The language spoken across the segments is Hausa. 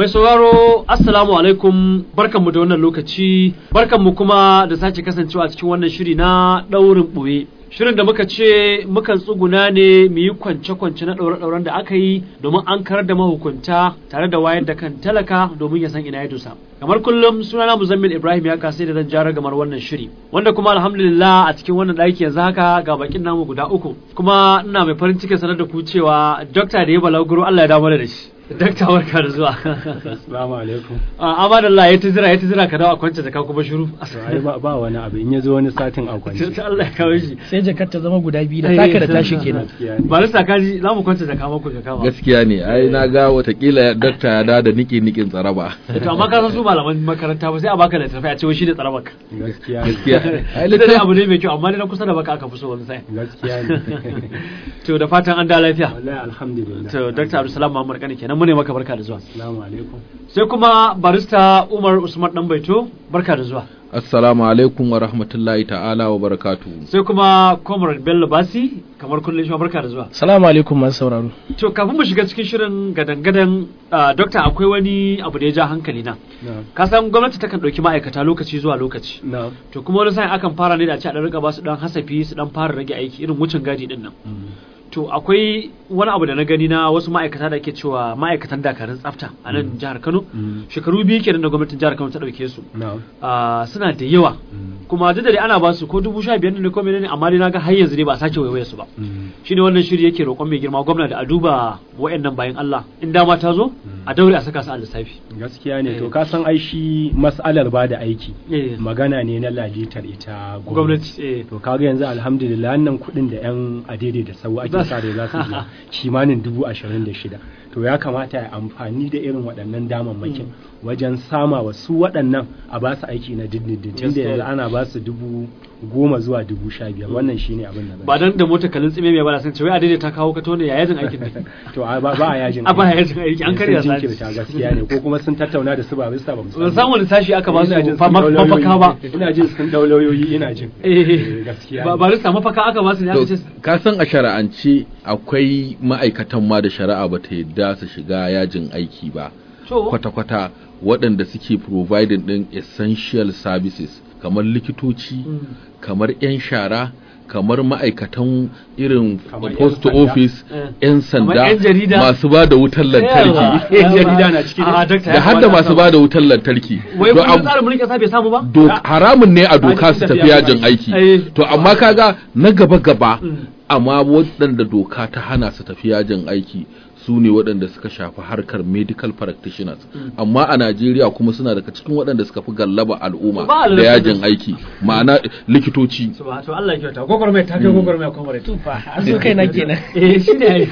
Mai sauraro Assalamu alaikum barkanmu da wannan lokaci barkanmu kuma da sake kasancewa a cikin wannan shiri na ɗaurin ɓoye. Shirin da muka ce mukan tsuguna ne mu yi kwance-kwance na ɗaure-ɗauren da aka yi domin an karar da mahukunta tare da wayar da kan talaka domin ya san ina ya dosa. Kamar kullum sunana Muzammil Ibrahim ya kasai da zan jara gamar wannan shiri. Wanda kuma alhamdulillah a cikin wannan ɗaki yanzu haka ga bakin namu guda uku. Kuma ina mai farin cikin sanar da ku cewa dokta da ya balaguro Allah ya dawo da shi. Dakta barka da zuwa. Assalamu alaikum. A amadallah ya ta jira ya ta jira ka dawo a kwance jaka kuma shiru. To ai ba ba wani abu in ya zo wani satin a kwance. Ta Allah ya kawo shi. sai jakar ta zama guda biyu da taka da tashi kenan Gaskiya ne. Barista kaji za mu kwance jaka maku jaka ba. gaskiya ne ai na ga watakila dakta ya da da niki nikin tsaraba To amma ka san su malaman makaranta ba sai a baka littafi a ce wai shi ne tsarabaka. Gaskiya ne. gaskiya ai Ita dai littafi abu ne mai kyau amma ne na kusa da baka aka fi so wani sai. Gaskiya ne. To da fatan an da lafiya. Wallahi alhamdulillah. To Dr. Abdulsalam Muhammad Kani kenan mu ne maka barka da zuwa. Assalamu alaikum. Sai kuma barista Umar Usman Danbaito barka da zuwa. assalamu alaikum wa rahmatullahi ta'ala wa barakatu Sai kuma Comrade Bello Basi kamar kullum shi ma barka da zuwa. salamu alaikum masu sauraro To kafin mu shiga cikin shirin gadan-gadan ah, Dokta akwai wani abu da ya ja hankali na. Na'am. Ka san gwamnati takan ɗauki ma'aikata lokaci zuwa lokaci. Na'am. To kuma wani sa'in akan fara ne da a ce a ɗan rika ba su ɗan hasafi su ɗan fara rage aiki irin wucin gadi ɗin nan. To akwai wani abu da na gani na wasu ma'aikata da ake cewa ma'aikatan dakarun tsafta a nan jihar Kano. Mm. Shekaru biyu kenan da gwamnatin jihar Kano ta ɗauke su. Na'am. Ah, suna da yawa. Mm. Kuma duk da dai ana ba su ko dubu sha biyar ne ko menene amma dai na ga har yanzu dai ba a sake waiwaye su ba. Mm. shi ne wannan shiri yake roƙon mai girma gwamna da a duba wa'annan bayan Allah in dama ta zo a daure a saka su a lissafi Gaskiya ne Eh. to ka san ai shi mas'alar ba da aiki Eh. magana ne na lalitar ita gwamnati eh to kaga yanzu alhamdulillah wannan kuɗin da yan adede da sau ake sa da za su biya kimanin dubu ashirin da shida to ya kamata ya amfani da irin waɗannan damammakin wajen sama wa su waɗannan a ba su aiki na dindindin tun da Gaskiya. yanzu ana ba su dubu goma zuwa dubu sha biyar wannan shine abin da ba dan da mota kalin tsime mai bala sun ce wai a daidai ta kawo ka tone ya yajin aikin ne to a ba ba a yajin a ba yajin aiki an karya sun sa jinkirta gaskiya ne ko kuma sun tattauna da su ba bisa ba ban san wani sashi aka ba su Ina jin fa- sun ma- dau mafaka ba lauyoyi. ina jin sun dau lauyoyi ina jin eh gaskiya ba ne. ba rista mafaka aka ba su ne aka ce ka san a shari'ance akwai ma'aikatan ma da shari'a ba ta yadda su shiga yajin aiki ba to kwata-kwata waɗanda suke providing ɗin essential services kamar likitoci Mm. kamar 'yan shara kamar ma'aikatan irin Kamar 'yan post sanda. office Eh. 'yan Kamar sanda 'yan jarida. masu ba da wutar Yawa. lantarki Yan jarida na ciki ne? a dakta da ya har da kamata masu a ba da wutar lantarki wai To, kuma am- tsarin mulkin kasa bai samu ba do haramun ne a doka su Ai, tafi tafiya yajin ba. aiki Eh. to amma kaga na gaba gaba Mm. amma waɗanda doka ta hana su tafi yajin aiki su ne waɗanda suka shafi harkar medical practitioners amma a Najeriya kuma suna daga cikin waɗanda suka fi gallaba al'umma Ba a da lallaba yajin su. aiki ma'ana likitoci to to Allah ya kyauta gogormai ta kai gogormai comrade tufa an zo kai na kenan eh shi ne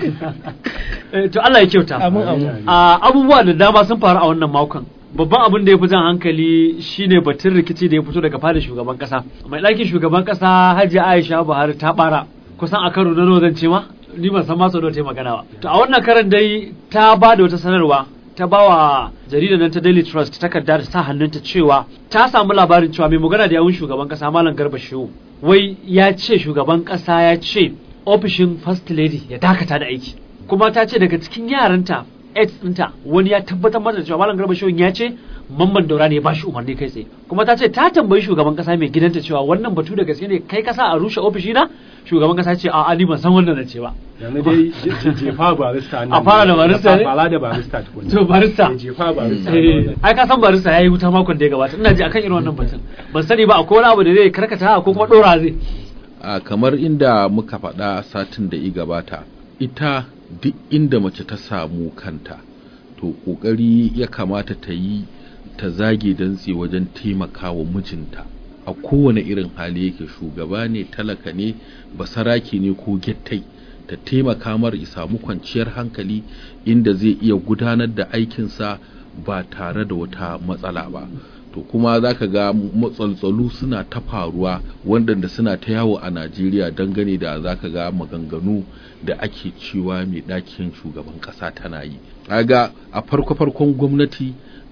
ai to Allah ya kyauta amin amin a abubuwa da dama sun faru a wannan makon babban abin da ya fi jan hankali shine batun rikici da ya fito daga fadar shugaban kasa mai ɗakin shugaban kasa hajiya aisha buhari ta bara kusan a karo na nawa zan ce ma ni ban san ma sau da ta yi magana ba to a wannan karan dai ta ba da wata sanarwa ta ba wa jaridar nan ta daily trust takarda da sa hannunta cewa ta samu labarin cewa mai magana da yawun shugaban kasa malam garba shehu wai ya ce shugaban kasa ya ce ofishin first lady ya dakata da aiki kuma ta ce daga cikin yaranta aids ɗinta wani ya tabbatar mata da cewa malam garba shehun ya ce mamman daura ne ya bashi umarni kai tsaye kuma ta ce ta tambayi shugaban kasa mai gidanta cewa wannan batu da gaske ne kai kasa a rushe ofishi na shugaban kasa ce a'a ni ban san wannan na ce ba yanzu dai je- je- jefa barista nan A fara da barista ne? fara da barista tukunna to barista Eh, jefa barista Eh, ai ka san barista yayi wuta makon da ya gabata ina ji akan irin wannan batun ban sani ba akwai wani abu da zai karkata ko kuma dora zai a kamar inda muka faɗa satin da i gabata ita duk inda mace ta samu kanta to ƙoƙari ya kamata ta yi ta zage dantse wajen taimaka wa mijinta a kowane irin hali yake shugaba ne talaka ne basaraki ne ko gettai ta taimaka mar ya samu kwanciyar hankali inda zai iya gudanar da aikinsa ba tare da wata matsala ba to kuma za ka ga matsaltsalu suna ta faruwa waɗanda suna ta yawo a najeriya dangane da za ka ga maganganu da ake cewa mai ɗakin shugaban ƙasa tana yi ga a farko-farkon gwamnati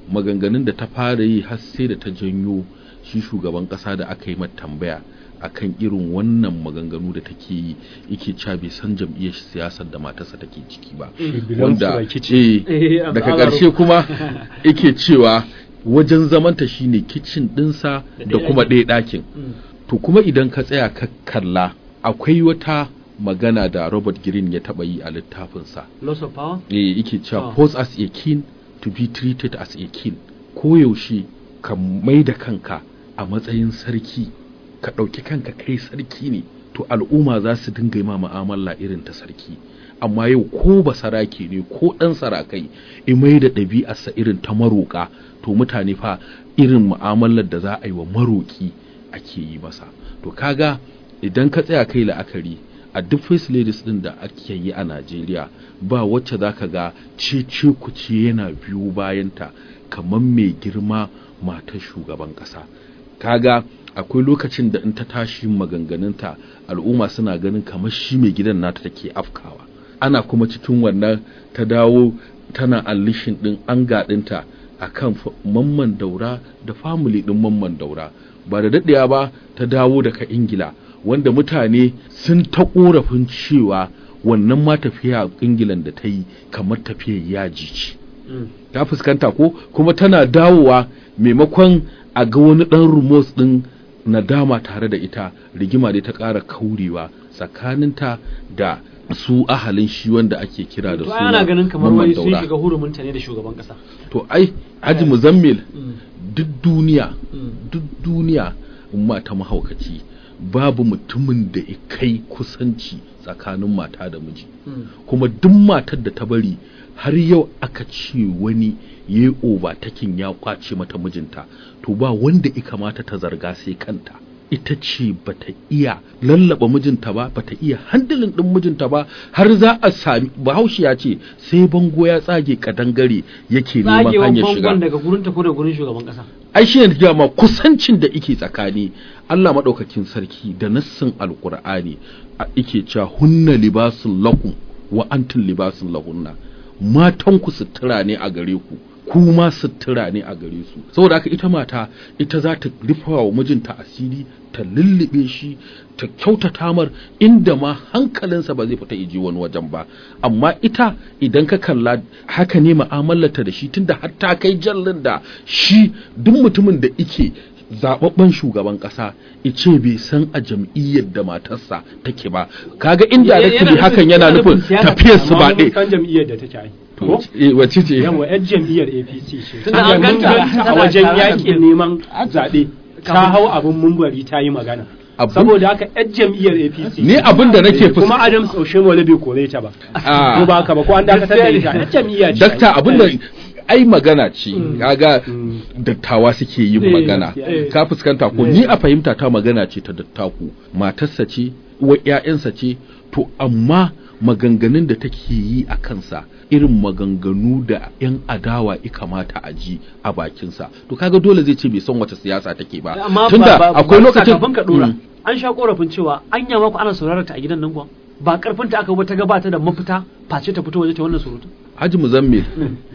maganganun da ta fara yi har sai da ta janyo shi shugaban kasa da aka yi mata tambaya akan irin wannan maganganu da take yi yake cewa bai san jam'iyyar siyasar da matarsa take ciki ba wanda eh, Eh, daga al'amarin. ƙarshe kuma yake cewa wajen zamanta shine kicin ɗinsa da ɗaya kuma ɗakin. ɗaya ɗakin Mm. to kuma idan ka tsaya ka kalla akwai wata magana da Robert Greene ya taɓa yi a littafinsa loss of power eh yake cewa Ah. pose as a king to be treated as a king koyaushe ka mai da kanka a matsayin sarki ka ɗauki kanka kai sarki ne to al'umma za su dinga yi ma mu'amala irin ta sarki amma yau ko ba sarake ne ko ɗan sarakai in mai da ɗabi'arsa irin ta maroƙa to mutane fa irin mu'amalar da za a yi wa maroƙi ake yi masa to kaga idan ka tsaya kai la'akari a duk first ladies din da ake yi a Najeriya ba wacce zaka ga cece kuce yana biyu bayanta kamar mai girma matar shugaban kasa kaga akwai lokacin da in ta tashi maganganunta al'umma suna ganin kamar shi mai gidan nata take afkawa ana kuma cikin wannan ta dawo tana allishin din an gaɗinta a kan mamman daura da family din mamman daura ba da daɗewa ba ta dawo daga ingila wanda mutane sun ta ƙorafin cewa wannan ma tafiya ingilan da ta yi kamar tafiyar yaji ce Mm. ta fuskanta ko kuma tana dawowa maimakon a ga wani ɗan rumos ɗin nadama tare da ita rigima dai ta ƙara kaurewa tsakaninta da su ahalin shi wanda ake kira da to su ai ana ganin kamar Mamman wai sun Daura. shiga hurumunta ne da shugaban kasa to ai haji muzammil Mm. duk duniya Mm. duk duniya mata mahaukaci babu mutumin da ya kai kusanci tsakanin mata da miji Mm. kuma duk matar da ta bari har yau aka ce wani ya yi overtaking ya kwace mata mijinta to ba wanda ya kamata ta zarga sai kanta ita ce bata iya lallaba mijinta ba bata iya handilin din mijinta ba har za a sami bahaushe ya ce sai bango ya tsage kadangare yake neman tsagewan hanyar shiga bangon daga gurin ta ko da gurin shugaban kasa ai shi ne ma kusancin da ike tsakani Allah maɗaukakin sarki da nassin alkur'ani a ike cewa hunna libasun lakum wa antum libasun lahunna matan ku sutura ne a gare ku kuma sutura ne a gare su saboda haka ita mata ita za ta rufa wa mijinta asiri ta lullube shi ta kyautata mar inda ma hankalinsa ba zai fita iji wani wajen ba amma ita idan ka kalla haka ne mu'amalarta da shi tunda har ta kai jallin da shi duk mutumin da ike zababben shugaban kasa ice bai san a jam'iyyar da matarsa take ba kaga inda Yana da nufin- hakan yana yana nufin nufin siyasa. tafiyar su ba Amma mun ɗaya san jam'iyyar da take ai ko Eh, wacce ce yawa yan jam'iyyar APC ce Tunda an Mun ganta ganta a tana wajen tare da yakin bin- neman zaɓe ta hau abin mumbari ta yi magana Abin- saboda haka yan jam'iyyar APC ni abin da nake Eh, kuma fuska Adams Oshimole bai kore ta ba Ah. ko ba haka ba ko an dakatar da ita yan jam'iyya ce dakta abin da Eh, ai magana ce kaga Mm. dattawa suke yin Eh, magana eh. ka fuskanta ko Eh. ni a fahimta ta magana ce ta dattaku matarsa ce wa ƴaƴansa ce to amma maganganun da take yi a kansa irin maganganu da 'yan adawa ya kamata a ji a bakinsa to kaga dole zai ce bai san wace siyasa take ba amma tunda ba- ba- akwai ba- lokacin kafin ka dora Mm. an sha korafin cewa an yama ku ana sauraron ta a gidan nan kuwa ba karfin ta aka ba ta gabata da mafita face ta fito waje ta wannan surutu Haji Muzammil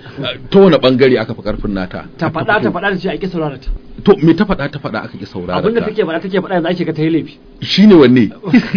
ta wani bangare aka fi karfin nata ta faɗa ta faɗa ta ce a ƙi sauraron ta to me ta faɗa ta faɗa aka ki saurara abinda ta take faɗa take faɗa yanzu ake ga ta yi laifi shine wanne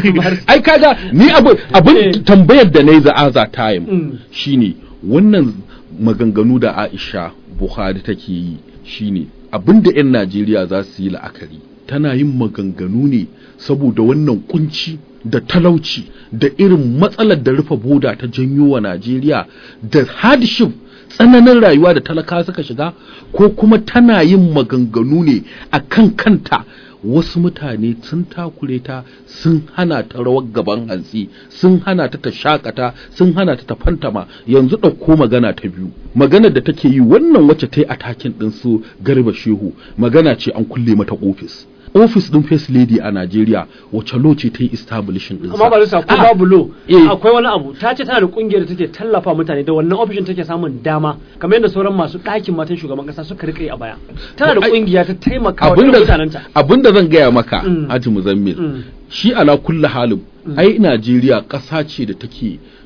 ai kaga ni abin Eh. abin tambayar da nayi za'aza time Mm. shine wannan maganganu da Aisha Bukhari take yi shine abin da 'yan Najeriya za su yi la'akari tana yin maganganu ne saboda wannan kunci da talauci da irin matsalar da rufe boda ta janyo wa Najeriya da hardship tsananin rayuwa da talaka suka shiga ko kuma tana yin maganganu ne a kan kanta wasu mutane sun takure ta sun hana ta rawar gaban hantsi sun hana ta ta shakata sun hana ta ta fantama yanzu ɗauko magana ta biyu magana da take yi wannan wacce ta yi atakin ɗin su garba shehu magana ce an kulle mata ofis ofis ɗin first lady a Najeriya wacce lo ce ta yi establishing ɗinsa amma ba sa ko Ah, babu lo eh. akwai wani abu ta ce tana da kungiyar da take tallafa mutane da wannan ofishin take samun dama kamar yadda sauran masu ɗakin matan shugaban kasa suka rika yi a baya tana da Ai, kungiya ta taimaka wa irin mutanenta abinda zan gaya maka Mm. Haji Muzammil Mm. shi ala kulli halin ai Najeriya ƙasa ce da take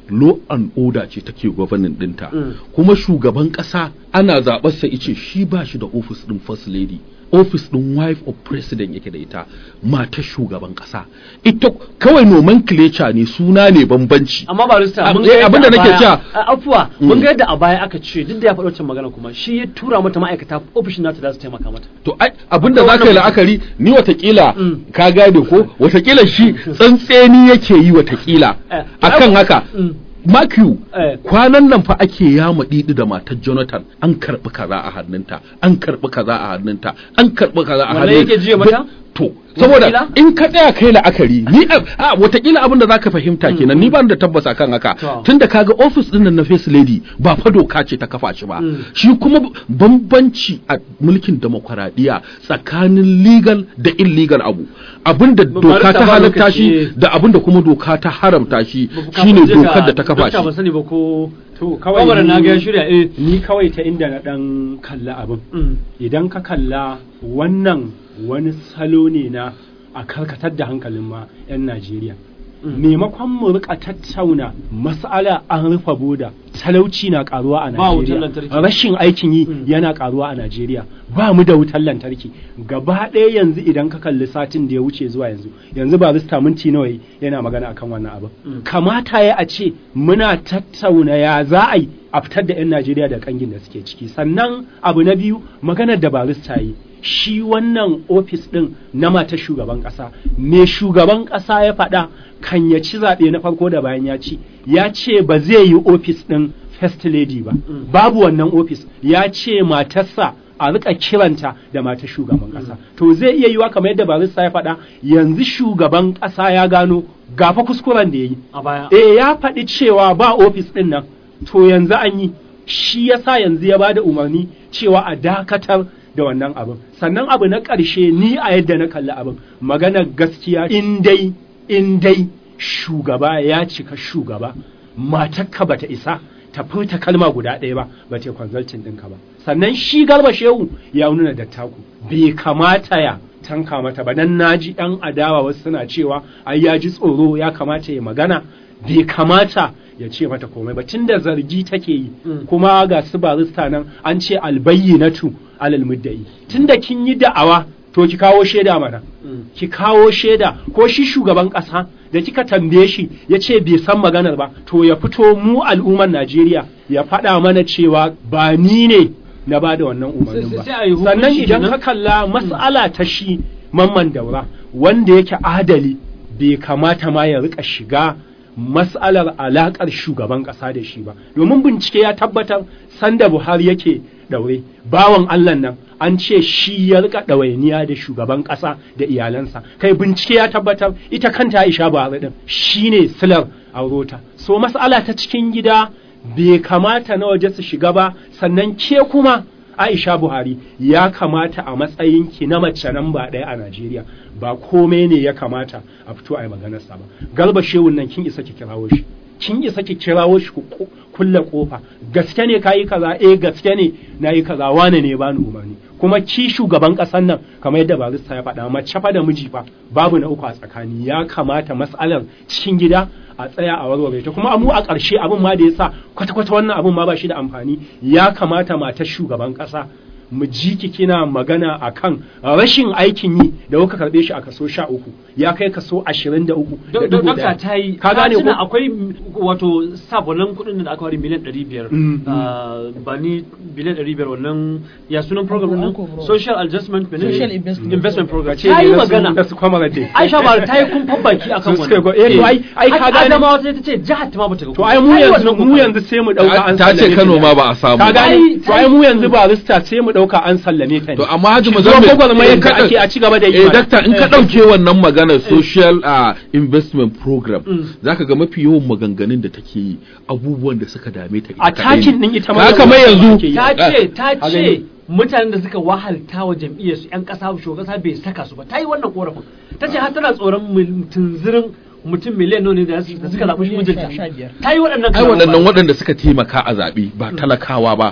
law and order ce take gwamnatin dinta Mm. kuma shugaban kasa ana zaɓarsa ice shi ba shi da office din first lady office din wife of president yake da ita matar shugaban kasa ita kawai nomenclature ne suna ne bambanci amma barista Ab- mun eh, ga yadda abinda a nake baya- cewa- a- afuwa mun ga yadda a baya aka ce duk da ya faɗi wancan magana kuma shi ya tura mata ma'aikata ofishin nata da su taimaka mata to ai abinda Akwai za ka yi wannan- la'akari ni watakila Mm. ka gane ko watakila shi tsantseni yake yi watakila Eh, akan ya- haka Mm. Matthew Eh. kwanan nan fa ake yama didi da matar Jonathan an karbi kaza a hannunta an karbi kaza a hannunta an karbi kaza a Wannan hannunta yake jiya mata? to saboda Watakila? in ka tsaya kai la'akari ni a a, watakila abin da zaka fahimta kenan ni ban da tabbas akan haka To. tunda kaga office din nan na face lady ba fa doka ce ta kafa shi ba Mm. shi kuma bambanci a mulkin demokradiya tsakanin legal da illegal abu abinda doka barista ta ba halatta lokaci. shi da abinda kuma doka ta haramta shi Kafin shine je ga dokar da ta kafa dokta ban shi sani ba ko to kawai kawai na ni- ga ya shirya eh ni kawai ta inda na dan kalla abin Mm. idan ka kalla wannan wani salo ne na a karkatar da hankalin ma 'yan Najeriya. Maimakon mu rika tattauna mas'ala an rufe boda talauci na karuwa a Ba wutar Najeriya lantarki. rashin aikin yi Mm. yana karuwa a Najeriya ba mu da wutar lantarki gaba ɗaya yanzu idan ka kalli satin da ya wuce zuwa yanzu yanzu ba rista minti nawa yi yana magana akan wannan abin Mm. kamata ya a ce muna tattauna ya za a yi a fitar da 'yan Najeriya da kangin da suke ciki sannan abu na biyu maganar da barista yi shi wannan ofis ɗin na matar shugaban ƙasa me shugaban ƙasa ya faɗa kan ya ci zaɓe na farko da bayan ya ci ya ce ba zai yi ofis ɗin first lady ba babu wannan ofis ya ce matarsa a rika kiranta da matar shugaban ƙasa to zai iya yiwa kamar yadda barista ya faɗa yanzu shugaban ƙasa ya gano gafa kuskuren da ya yi a baya eh ya faɗi cewa ba ofis ɗin nan to yanzu an yi shi yasa yanzu ya bada umarni cewa a dakatar da wannan abin sannan abu na ƙarshe ni a yadda na kalli abin maganar gaskiya in dai in dai shugaba ya cika shugaba matakka bata isa ta furta kalma guda ɗaya ba ba ta consulting ɗinka ba sannan shi garba shehu ya nuna dattaku bai kamata ya tanka mata ba dan naji yan adawa wasu suna cewa ai ya ji tsoro ya kamata ya magana bai kamata ya ce mata komai ba tunda zargi take yi Mm. kuma ga su barista nan an ce albayyinatu alal muddai tunda kin yi da'awa to ki kawo shaida mana Mm. ki kawo shaida ko shi shugaban ƙasa da kika tambaye shi ya ce bai san maganar ba to ya fito mu al'ummar Najeriya ya faɗa mana cewa ba ni ne na ba da wannan umarnin Sai- ba sai a yi hukunci sannan idan kenan? ka kalla mas'ala ta shi mamman daura wanda yake adali bai kamata ma ya rika shiga mas'alar alakar shugaban ƙasa da shi ba domin bincike ya tabbatar sanda Buhari yake daure bawan Allah nan an ce shi ya rika ɗawainiya da shugaban ƙasa da iyalansa kai bincike ya tabbatar ita kanta Aisha Buhari din shine silar aurota so mas'ala ta cikin gida bai kamata na waje su shiga ba sannan ke kuma Aisha Buhari ya kamata a matsayinki na mace nan ba ɗaya a Najeriya ba komai ne ya kamata a fito a yi maganarsa ba. Galba shehun nan kin isa ki kirawo shi. Kin isa ki kirawo shi ku ku- kulle kofa. Gaske ne kayi kaza eh gaske ne nayi kaza wane ne bani umarni. Kuma ki shugaban ƙasar nan kamar yadda barista ya faɗa mace fa da miji fa babu na uku a tsakani ya kamata mas'alar cikin gida a tsaya a warware ta kuma mu a ƙarshe abin ma da ya sa kwata-kwata wannan abin ma ba shi da amfani ya kamata matar shugaban ƙasa mu ji ki kina magana akan rashin aikin yi da kuka karɓe shi a kaso sha uku ya kai kaso ashirin da uku da Do- do- dubu Dokta ɗaya. ta yi ka gane tuna ko akwai m- wato sabonin kuɗin da aka wari miliyan ɗari biyar Mm, Ah, ba ni biliyan ɗari biyar wannan ya sunan program ɗin Anko, bro. social adjustment menene? Social investment investment program ce ta yi ne na su- magana na su kwamara dai. Aisha ba ta yi kumfan baki akan Su suka wannan go- eh, to ai- ai ka gane- Adamawa ta ce jihar ta ma bata ga to ai mu Ta yi yanzu wannan mu kokarin. yanzu sai mu ɗauka an ta ce sallame Kano ta. ma ba a samu ka ba. gane Ai, to ai mu yanzu barista sai mu ɗauka an sallame ta ne To amma Haji Zo Muzammil gwagwarmayar in da ka- ake a ci gaba da yi Eh mana. dakta in ka ɗauke wannan maganar social uh, investment program Mm. zaka ga mafi yawan maganganun da take yi abubuwan da suka dame ta ita a kaɗai ne. takin din ita ma Haka mai yanzu ta ce ta A ce gani. mutanen da suka wahalta wa jam'iyyar su yan kasa shugaban kasa bai saka su ba ta yi wannan korafin ta ce har tana tsoron mil- tunzirin mutum miliyan nawa ne da su- da suka zaɓi Miliyan mijinta sha- sha biyar. ta yi waɗannan ai kalaman waɗannan ba. waɗanda suka taimaka a zaɓe ba talakawa ba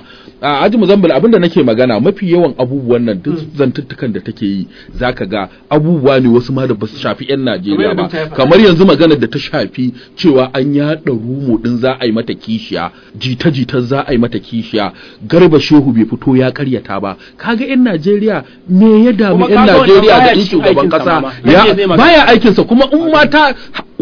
a aji muzambil abinda nake magana mafi yawan abubuwan nan duk zantuttukan da take yi zaka ga abubuwa ne wasu ma da basu shafi yan Najeriya Kamar ba yadda ta faɗa. kamar yanzu maganar da ta shafi cewa an yaɗa rumo din za a yi mata kishiya jita jita za a yi mata kishiya garba shehu bai fito ya karyata ba kaga yan Najeriya me ya damu Kuma yan kaga wannan Najeriya da baya in cikin shugaban aikinsa kasa ma. ya Yake zai magana. baya aikinsa kuma in mata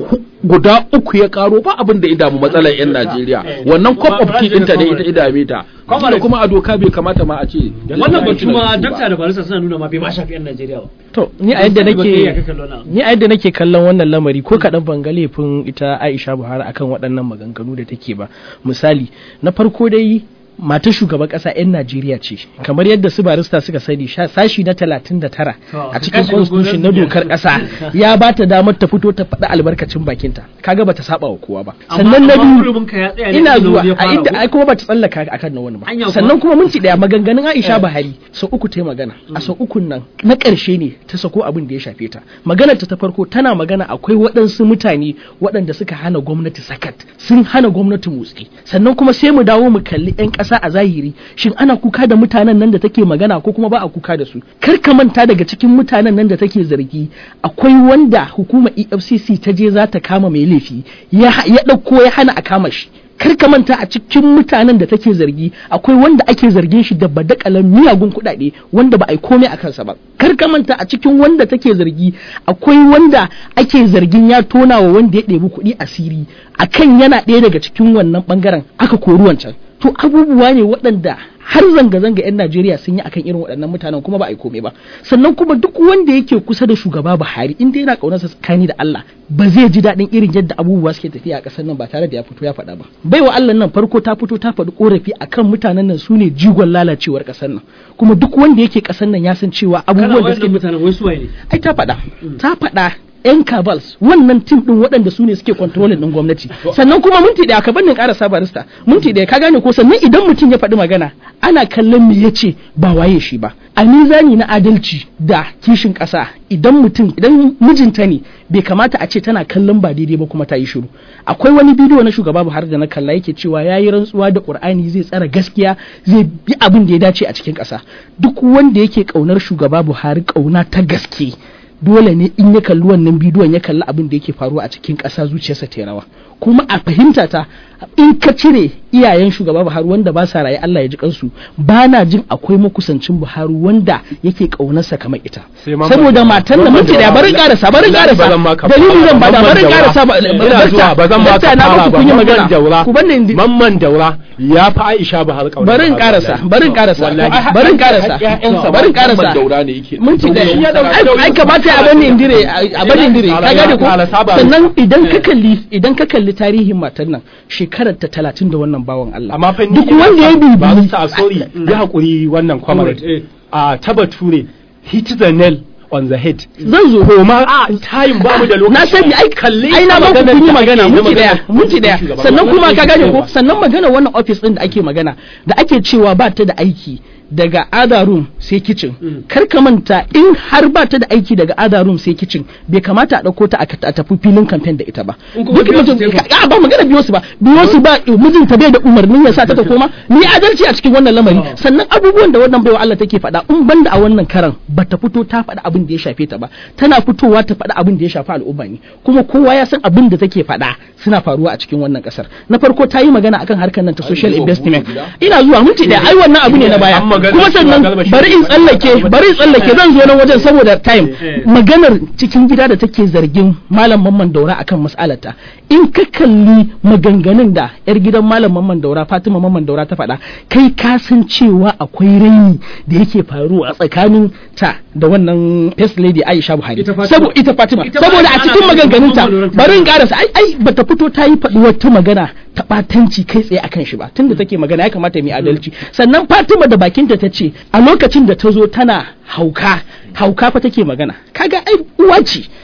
guda uku ya karo ba abin da ya damu matsalar yan Najeriya wannan cup of tea ɗinta ne ita idame ta Comrade. kuma a doka bai kamata ma a ce wannan batu ma ba. dakta da barista suna nuna ma bai ma shafi yan Najeriya ba to ni a yadda Ba kai ya nake kaka lona. ni a yadda nake kallon wannan lamari ko kaɗan ban ga laifin ita Aisha Buhari akan waɗannan maganganu da take ba misali na farko dai matar shugaban ƙasa 'yan Najeriya ce kamar yadda su barista suka sani sha- sashi na 39 a cikin kashe constitution na gwamnati. dokar ƙasa ya ba ta damar ta fito ta faɗi albarkacin bakinta kaga bata saba wa kowa ba Amma- sannan na amma biyu hurumin ka ya tsaya ne ina inda zuwa wani ya a fara inda ko? ai kuma bata tsallaka akan na wani ba Anya kuwa? sannan kuma minti daya maganganun Aisha Buhari sau uku ta yi magana a sau ukun nan na ƙarshe ne ta sako abin da ya shafe ta maganar ta ta farko tana magana akwai waɗansu mutane waɗanda suka hana gwamnati sakat sun hana gwamnati motsi sannan kuma sai mu dawo mu kalli 'yan ƙasa a zahiri shin ana kuka da mutanen nan da take magana ko kuma ba a kuka da su kar ka manta daga cikin mutanen nan da take zargi akwai wanda hukumar EFCC ta je za ta kama mai laifi ya ya ɗauko ya hana a kama shi kar ka manta a cikin mutanen da take zargi akwai wanda ake zargin shi da badakalan miyagun kuɗaɗe wanda ba a yi komai a kansa ba kar ka manta a cikin wanda take zargi akwai wanda ake zargin ya tona wa wanda ya ɗebi kuɗi asiri akan yana ɗaya daga cikin wannan ɓangaren aka kori wancan to abubuwa ne waɗanda har zanga-zanga 'yan Najeriya sun yi akan irin waɗannan mutanen kuma ba a yi komai ba sannan kuma duk wanda yake kusa da shugaba Buhari in dai yana ƙaunarsa tsakani da Allah ba zai ji daɗin irin yadda abubuwa suke tafiya a ƙasar nan ba tare da ya fito ya faɗa ba baiwa Allah nan farko ta fito ta faɗi ƙorafi akan mutanen nan su ne jigon lalacewar ƙasar nan kuma duk wanda yake ƙasar nan ya san cewa kana abubuwan da wannan suke mutanen wai su waye ne ai ta faɗa ta faɗa yan kabals wannan tim din waɗanda su ne suke kontrolin din gwamnati sannan kuma minti ɗaya ka bannin ƙara barista minti ɗaya ka gane ko sannan idan mutum ya faɗi magana ana kallon me yace ba waye shi ba a mizani na adalci da kishin ƙasa idan mutum idan mijinta ne bai kamata a ce tana kallon ba daidai ba kuma ta yi shiru akwai wani bidiyo na shugaba Buhari da na kalla yake cewa ya yi rantsuwa da Qur'ani zai tsara gaskiya zai bi abin da ya dace a cikin ƙasa duk wanda yake ƙaunar shugaba Buhari ƙauna ta gaske dole ne in ya kalli wannan bidiyon ya kalli abin da yake faruwa a cikin ƙasa zuciyarsa ta yi rawa kuma a fahimta ta in ka cire iyayen shugaba Buhari wanda ba sa raye Allah ya ji kansu ba na jin akwai makusancin Buhari wanda yake kaunarsa kamar ita Sai Mamman saboda Daura. matan da Mamman minti daya barin Daura. karasa barin Wallahi karasa ba zan maka dalili zan bada Mamman barin Daura. karasa ba ina zuwa ba zan baka na fara baku ba kun yi Mamman magana Daura ku banne indi Mamman Daura ya fi Aisha Buhari kauna barin Buhari, karasa wallahi. barin karasa Wallahi. barin karasa ƴaƴansa barin Muhammad karasa Daura ne yake minti da Shi ya dauki ai ai nauyin kamata a bani indire a bani indire ka gane ko Kala saba. sannan idan ka kalli idan ka kalli tarihin matar nan shekarar ta 30 da wannan bawan Allah amma fa ni duk ina wanda ya son- bibi barista sorry ya hakuri wannan Eh. comrade a ta bature hit the nail on the head zan zo koma a time ba mu da lokaci na sani ai kalli ai na ba ku maganar kun yi da magana ake yi, minti daya maganar minti daya shugaban sannan kasa. kuma ka gane ko Ba. sannan magana wannan office din da ake magana da ake cewa ba ta da aiki daga other room sai kitchen kar ka manta in har ba ta da aiki daga other room sai kitchen bai kamata a dauko ta a a tafi filin campaign da ita ba In kuma duk biyo su mutum sai ka- a ba magana biyo su ba biyo su ba mijinta bai da umarnin ya sa ta ta koma ni adalci a cikin wannan lamari Oh. sannan abubuwan da wannan baiwa Allah take faɗa in banda a wannan karan bata fito ta faɗa abin da ya shafe ta ba tana fitowa ta faɗa abin da ya shafi al'umma ne kuma kowa ya san abin da take faɗa suna faruwa a cikin wannan kasar na farko ta yi magana akan harkar nan ta social zuwa investment hutu gida? ina zuwa minti ɗaya ai wannan abu ne na baya An magana kuma cewa sannan Garba bari in Shehu tsallake bari in tsallake zan zo nan wajen saboda time Eh. maganar cikin gida da take zargin malam mamman daura akan mas'alata in ka kalli maganganun da yar gidan malam mamman daura fatima mamman daura ta faɗa kai ka san cewa akwai raini da yake faruwa a tsakanin ta da wannan first lady aisha buhari Ita Fatima. Sabo- ita fatima Ita ba saboda a ana cikin ganin maganganunta Mamman Daura ta bari in faɗa. karasa ai ai bata fito ta yi faɗi wata magana ta ɓatanci kai tsaye akan shi ba tunda take magana ya kamata mu yi adalci sannan Fatima da bakinta ta ce a lokacin da ta zo tana hauka hauka fa take magana kaga ai uwa ce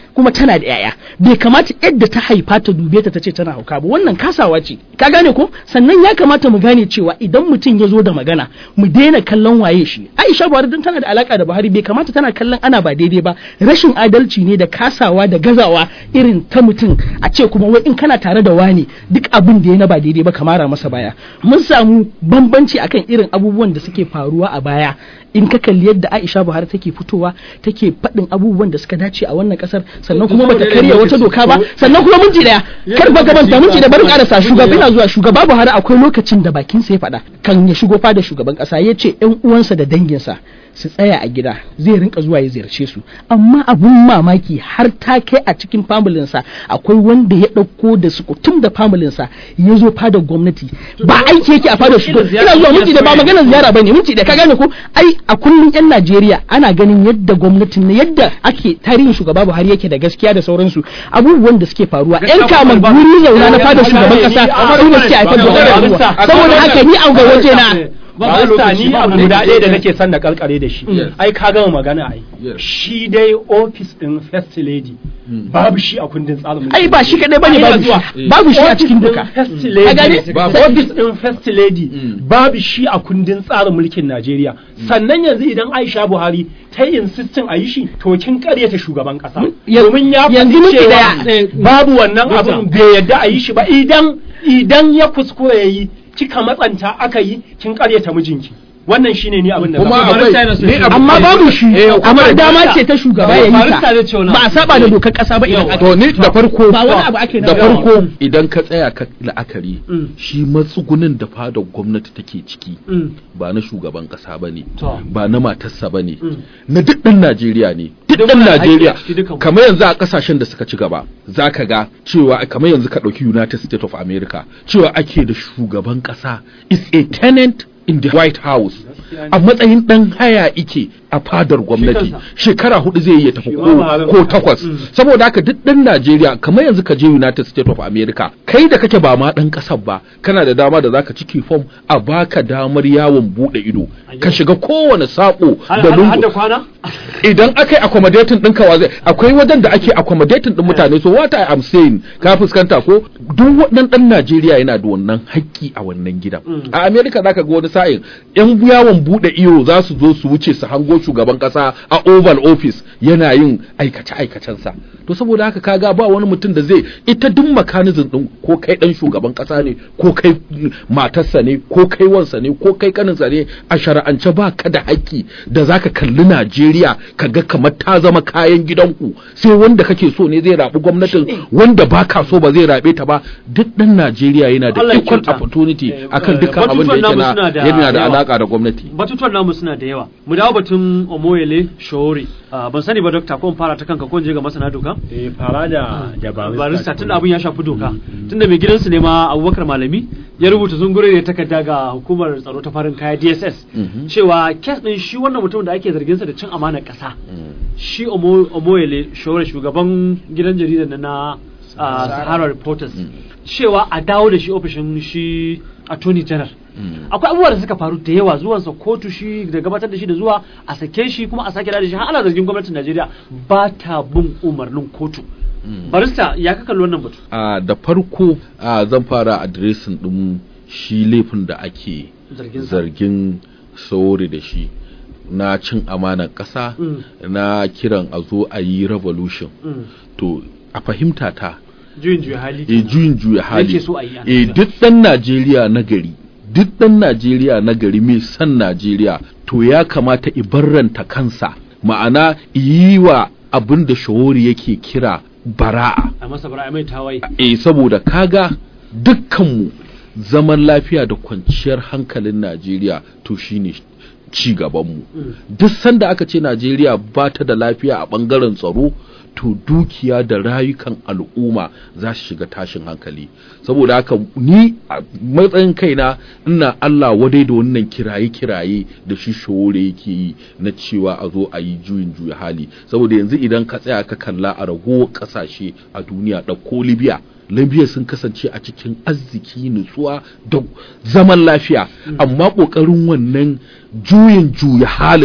kuma tana da yaya bai kamata yadda ta haifa ta dube ta tace tana hauka ba wannan kasawa ce ka gane ko sannan ya kamata mu gane cewa idan mutum ya zo da magana mu daina kallon waye shi Aisha Buhari dan tana da alaka da Buhari bai kamata tana kallon ana ba daidai ba rashin adalci ne da kasawa da gazawa irin ta mutum a ce kuma wai in kana tare da wani duk abin da ya na ba daidai ba kamara masa baya mun samu bambanci akan irin abubuwan da suke faruwa a baya in ka kalli yadda Aisha Buhari take fitowa take faɗin abubuwan da suka dace a wannan kasar sannan kuma bata karya wata doka ba sannan kuma minti daya kar ba gabanta minti da bari karasa shugaba ina zuwa shugaba Buhari akwai lokacin da bakin sa ya faɗa kan ya shigo fada shugaban kasa ya ce ƴan uwansa da danginsa su tsaya a gida zai rinka zuwa ya ziyarce su amma abun mamaki har ta kai a cikin familinsa akwai wanda ya ɗauko da su kutum da familinsa ya zo fadar gwamnati ba aiki yake a fadar shugaban ina zuwa minti da ba maganar ziyara bane minti da ka gane ko ai a kullum yan Najeriya ana ganin yadda gwamnatin na yadda ake tarihin shugaba Buhari yake da gaskiya da sauransu abubuwan da suke faruwa yan kaman guri zauna na fadar shugaban kasa su ne suke haifar da wannan saboda haka ni a ga waje na ba ni abu guda ɗaya da nake son da karkare da shi Yes. ai ka gama magana ai Yes. shi dai office din first lady babu shi a kundin tsarin mulki ai ba shi kadai bane babu shi babu shi a cikin duka first Ka lady gane? Babu. office din first lady Mm. babu shi a kundin tsarin mulkin Najeriya sannan yanzu idan Aisha Buhari ta yi insistin a yi shi to kin karyata shugaban kasa Ya- domin ya yanzu faɗi minti cewa daya. babu wannan Dokta. abin bai yadda a yi shi ba idan idan ya kuskure ya yi kika matsanta aka yi kin karyata mijinki wannan shine ni abin da kuma zan faɗa. akwai Barista yana so ni ya abu- amma babu shi Eh, amma kuma dama barista- ce ta shugaba ya yi barista ta zai ce wani ba a abu. saba da dokar kasa ba idan Yau. aka to ni da farko ba wani abu ake na da bayani. farko idan ka tsaya ka la'akari Mm. shi matsugunin da fadar gwamnati take ciki Mm. ba na shugaban kasa ba ne To. ba na matarsa ba ne Mm. na duk ɗan Najeriya ne duk Duk ɗan muna da Najeriya haƙƙi a ciki dukan. kamar yanzu a ƙasashen da suka ci gaba za ka ga cewa kamar yanzu ka ɗauki United States of America cewa ake da shugaban ƙasa is a tenant in the White House a matsayin ɗan haya ike a fadar gwamnati kansa. shekara hudu zai iya tafi Shi ma ko ba ko takwas saboda haka duk ɗan Najeriya kamar yanzu ka je United States of America kai da kake ba ma ɗan ƙasar ba kana da dama da zaka ciki form a baka damar yawon buɗe ido ka shiga kowane saƙo Har da har- har da lungu kwana? idan aka yi accommodating ɗinka wa zai akwai wajen da ake accommodating ɗin mutane so what I am saying ka fuskanta ko duk waɗannan ɗan Najeriya yana da wannan haƙƙi a wannan gidan a America zaka ga wani sa'in yan yawon buɗe iyo za su zo su wuce su hango shugaban ƙasa a Oval Office yana yin aikace aikacensa to saboda haka kaga ba wani mutum da zai ita duk mechanism ɗin ko kai ɗan shugaban ƙasa ne ko kai matarsa ne ko kai wansa ne ko kai kaninsa ne a shara'ance ba ka da haƙƙi da zaka kalli Najeriya ka ga kamar ta zama kayan gidanku sai wanda kake so ne zai raɓi gwamnatin wanda ba ka so ba zai raɓe ta ba duk ɗan Najeriya yana da Allah ya equal kyauta. opportunity Eh, akan eh, dukkan abin da batutuwan yake namu suna na da yana da yawa. alaka da gwamnati batutuwan namu suna da yawa mu dawo batun omoyele shori Ah, ban sani ba dokta ko in fara ta kanka ko in je ga masana doka eh fara da da barista tunda abin ya shafi doka tunda mai gidansu ne ma abubakar malami ya rubuta zungure da takarda ga hukumar tsaro ta farin kaya dss Mhm. cewa kes din shi wannan mutum da ake zarginsa da cin amanar kasa shi Omo- omoyele shore shugaban gidan jaridar nan na ah, sahara reporters cewa a dawo da shi ofishin shi attorney general akwai abubuwa da suka faru da yawa zuwansa kotu shi da gabatar da shi da zuwa a sake shi kuma a sake da shi har ana zargin gwamnatin Najeriya ba ta bin umarnin kotu barista ya ka kalli wannan batu a da farko a zan fara adiresin ɗin shi laifin da ake Zargin sa. zargin sauri da shi na cin amanar ƙasa Mm. na kiran a zo a yi revolution Mm. to a fahimta ta juyin juya hali e kenan. juyin juya hali Yake so a yi a e Najeriya. duk ɗan Najeriya na gari duk ɗan Najeriya na gari mai san Najeriya to ya kamata i barranta kansa ma'ana yi wa abin da shawori yake kira bara'a a masa bara a mai tawaye eh saboda kaga dukkanmu zaman lafiya da kwanciyar hankalin Najeriya to shine ci gabanmu duk sanda aka ce Najeriya ba ta da lafiya a bangaren tsaro to dukiya da rayukan al'umma za su shiga tashin hankali saboda haka ni a matsayin kaina ina Allah wadai da wannan kiraye-kiraye da shi shore yake yi na cewa a zo a yi juyin juya hali saboda yanzu idan ka tsaya ka kalla a ragowar kasashe a duniya ɗauko libya libya sun kasance a cikin arziki nutsuwa da zaman lafiya amma ƙoƙarin wannan juyin juya halin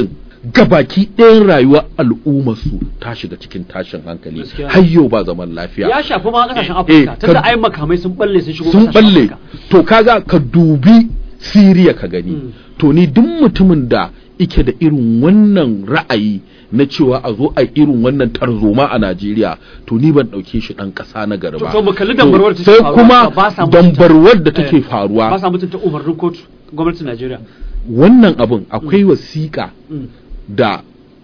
gabaki ɗayan rayuwar al'ummarsu ta shiga cikin tashin hankali Gaskiya. har yau ba zaman lafiya ya shafi ma kasashen Eh, afirka eh, tunda ka- ai makamai sun balle sun shigo sun kasashen balle Afirka. to kaga ka dubi siriya ka gani Mm. to ni duk mutumin da ike da irin wannan ra'ayi na cewa a zo a irin wannan tarzoma a Najeriya to ni ban ɗauke shi ɗan ƙasa na gari To- ba to mu kalli dambarwar da take sai faruwa, kuma ba sa mutunta- dambarwar da take Eh, ba faruwa sa mutunta umarnin kotu gwamnatin Najeriya wannan abin akwai wasiƙa Mm. da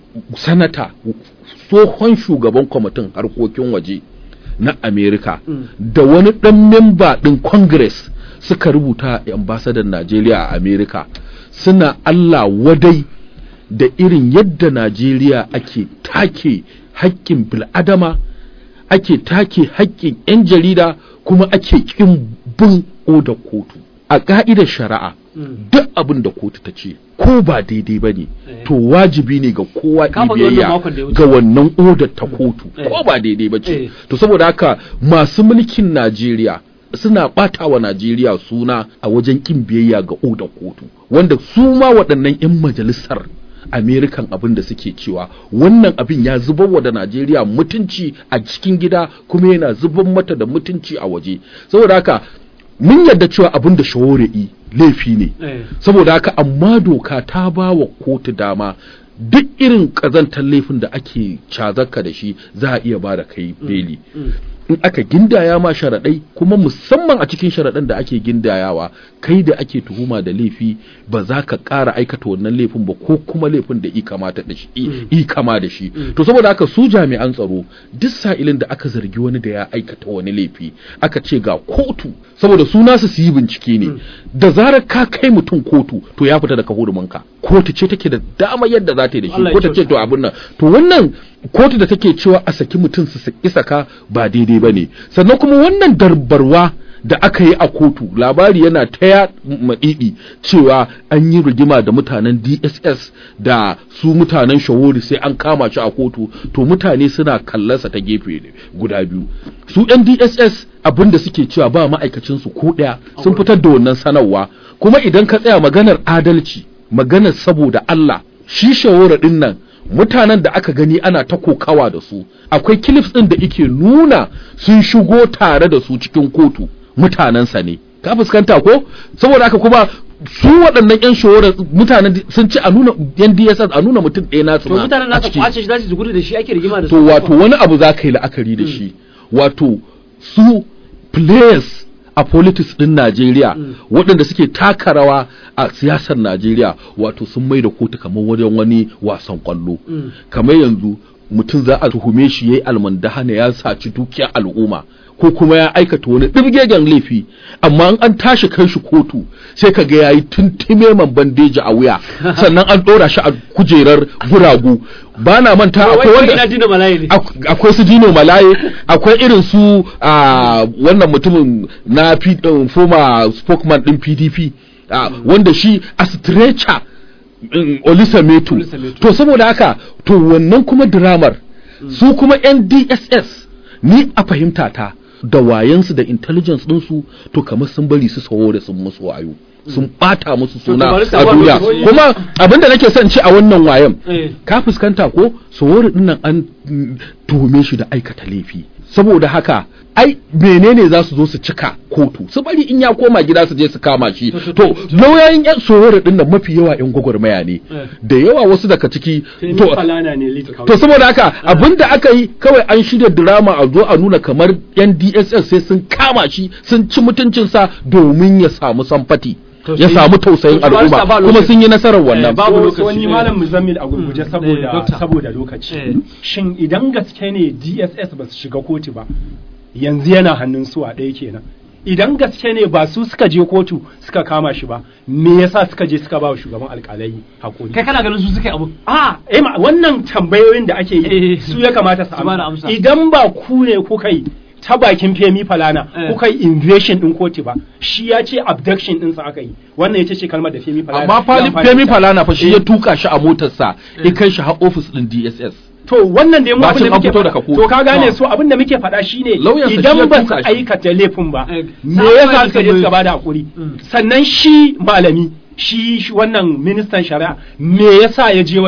sanata tsohon shugaban kwamitin harkokin waje na Amerika Mm. da wani ɗan memba ɗin Congress suka rubuta a ambasadan Najeriya a Amerika suna Allah wadai da irin yadda Najeriya ake take haƙƙin bil'adama ake take haƙƙin 'yan jarida kuma ake ƙin bin oda kotu a ƙa'idar shari'a Mm. duk abin da kotu ta ce ko ba daidai ba ne Eh. to wajibi ne ga kowa Ka faɗi wannan biyayya makon da ya wuce. ga wannan odar ta kotu Eh. ko ba daidai ba Eh. ce to saboda haka masu mulkin Najeriya suna ɓata wa Najeriya suna a wajen ƙin biyayya ga odar kotu wanda su ma waɗannan 'yan majalisar Amerikan abin da suke cewa wannan abin ya zubar wa da Najeriya mutunci a cikin gida kuma yana zubar mata da mutunci a waje saboda haka mun yarda cewa abin da shawar'i laifi ne Eh. saboda haka amma doka ta ba wa kotu dama duk irin ƙazantar laifin da ake cazarka da shi za a iya ba da kai beli Mm. in aka gindaya ma sharaɗai kuma musamman a cikin sharaɗan da ake gindayawa kai da ake tuhuma da laifi ba za ka ƙara aikata wannan laifin ba ko kuma laifin da i kamata da shi i- i kama da shi to saboda haka su jami'an tsaro duk sa'ilin da aka zargi wani da ya aikata wani laifi aka ce ga kotu saboda su nasu su yi bincike ne da zarar ka kai mutum kotu to ya fita daga hurumanka kotu ce take da dama yadda za ta yi da shi Allah ya ko ta ce kyauta. to abin nan to wannan kotu da take cewa a saki mutum su saki saka ba daidai ba ne sannan kuma wannan darbarwa da aka yi a kotu labari yana ta ya maɗiɗi cewa an yi rigima da mutanen dss da su mutanen shawori sai an kama shi a kotu to mutane suna kallonsa ta gefe ne guda biyu su yan dss abin da suke cewa ba ma'aikacinsu ko ɗaya sun fitar da wannan sanarwa kuma idan ka tsaya maganar adalci maganar saboda allah shi shawara ɗin nan mutanen da aka gani ana ta kokawa da su akwai clips din da ike nuna sun shigo tare da su cikin kotu mutanensa ne ka fuskanta ko saboda haka kuma su waɗannan yan shawarar mutanen sun ci a nuna yan DSS a nuna mutum ɗaya nasu to ma mutanen a nasa ciki. kwace shi za su gudu da shi ake rigima da su to wato wani abu za ka yi la'akari da shi wato su players a politics din Najeriya waɗanda suke taka rawa a siyasar Najeriya wato sun mai da kotu kamar wajen wani wasan kwallo Mm. kamar yanzu mutum za a tuhume shi yayi almandahana ya saci dukiyar al'umma ko kuma ya aikata wani ɗirgegen laifi amma in an tashi kai shi kotu sai ka ga yayi tuntume man bandeji a wuya sannan an ɗora shi a kujerar guragu ba na manta akwai wai wanda ina dina malaye ne Ak- akwai su dino malaye akwai irin su a wannan mutumin na P- um, former spokesman din pdp ah, wanda shi a stretcher um, olisa metu Olisa Metu. to saboda haka to wannan kuma dramar su kuma yan dss ni a fahimta ta da wayansu da intelligence ɗinsu to kamar sun bari su sawo da sun musu wayo sun bata musu suna bari su a ba duniya lokaci. kuma abinda nake son ci a wannan wayan Eh. ka fuskanta ko sawori din nan an mm, tuhume shi da aikata laifi saboda haka ai menene za su zo su cika kotu su bari in ya koma gida su je su kama shi to lauyoyin yan sawori din nan mafi yawa yan gwagwarmaya ne Eh. da yawa wasu daga ciki Femi to Falana ne lead to counsel. saboda haka abinda aka yi kawai an shirya drama a zo a nuna kamar yan DSS sai sun kama shi sun ci mutuncinsa domin ya samu samfati ya Tausayi. samu tausayin To, ba al'umma ba kuma lokaci. sun yi nasarar wannan Eh, babu So- lokaci. so wani eh. malam muzammil a gurguje eh, saboda doctor. saboda lokaci Eh. shin idan gaske ne DSS ba su shiga kotu ba yanzu yana hannun su a ɗaya kenan idan gaske ne ba su suka je kotu suka kama shi ba me yasa suka je suka ba wa shugaban alƙalai hakuri kai kana ganin su suka yi abu a eh ma wannan tambayoyin da ake yi Eh. su ya kamata su Su bada amsa amsa. idan ba ku ne kuka yi ta bakin femi falana Eh. kuka yi invasion din kotu ba shi ya ce abduction din sa aka yi wannan ita ce kalmar da femi falana amma ya Fali- amfani da Femi ita. Falana fa shi Eh. ya tuka shi a motarsa ya kai shi har ofis din DSS to wannan da mu Bacin abin da an muke fito faɗa- daga kotu. to ka gane Ah. so abin da muke faɗa shine Lauyansa shi ya idan ba su tuka shi. aikata laifin ba Eh, me sa- yasa sa- suka je suka bada hakuri Mm. sannan shi malami shi shi wannan ministan shari'a me yasa ya je wajen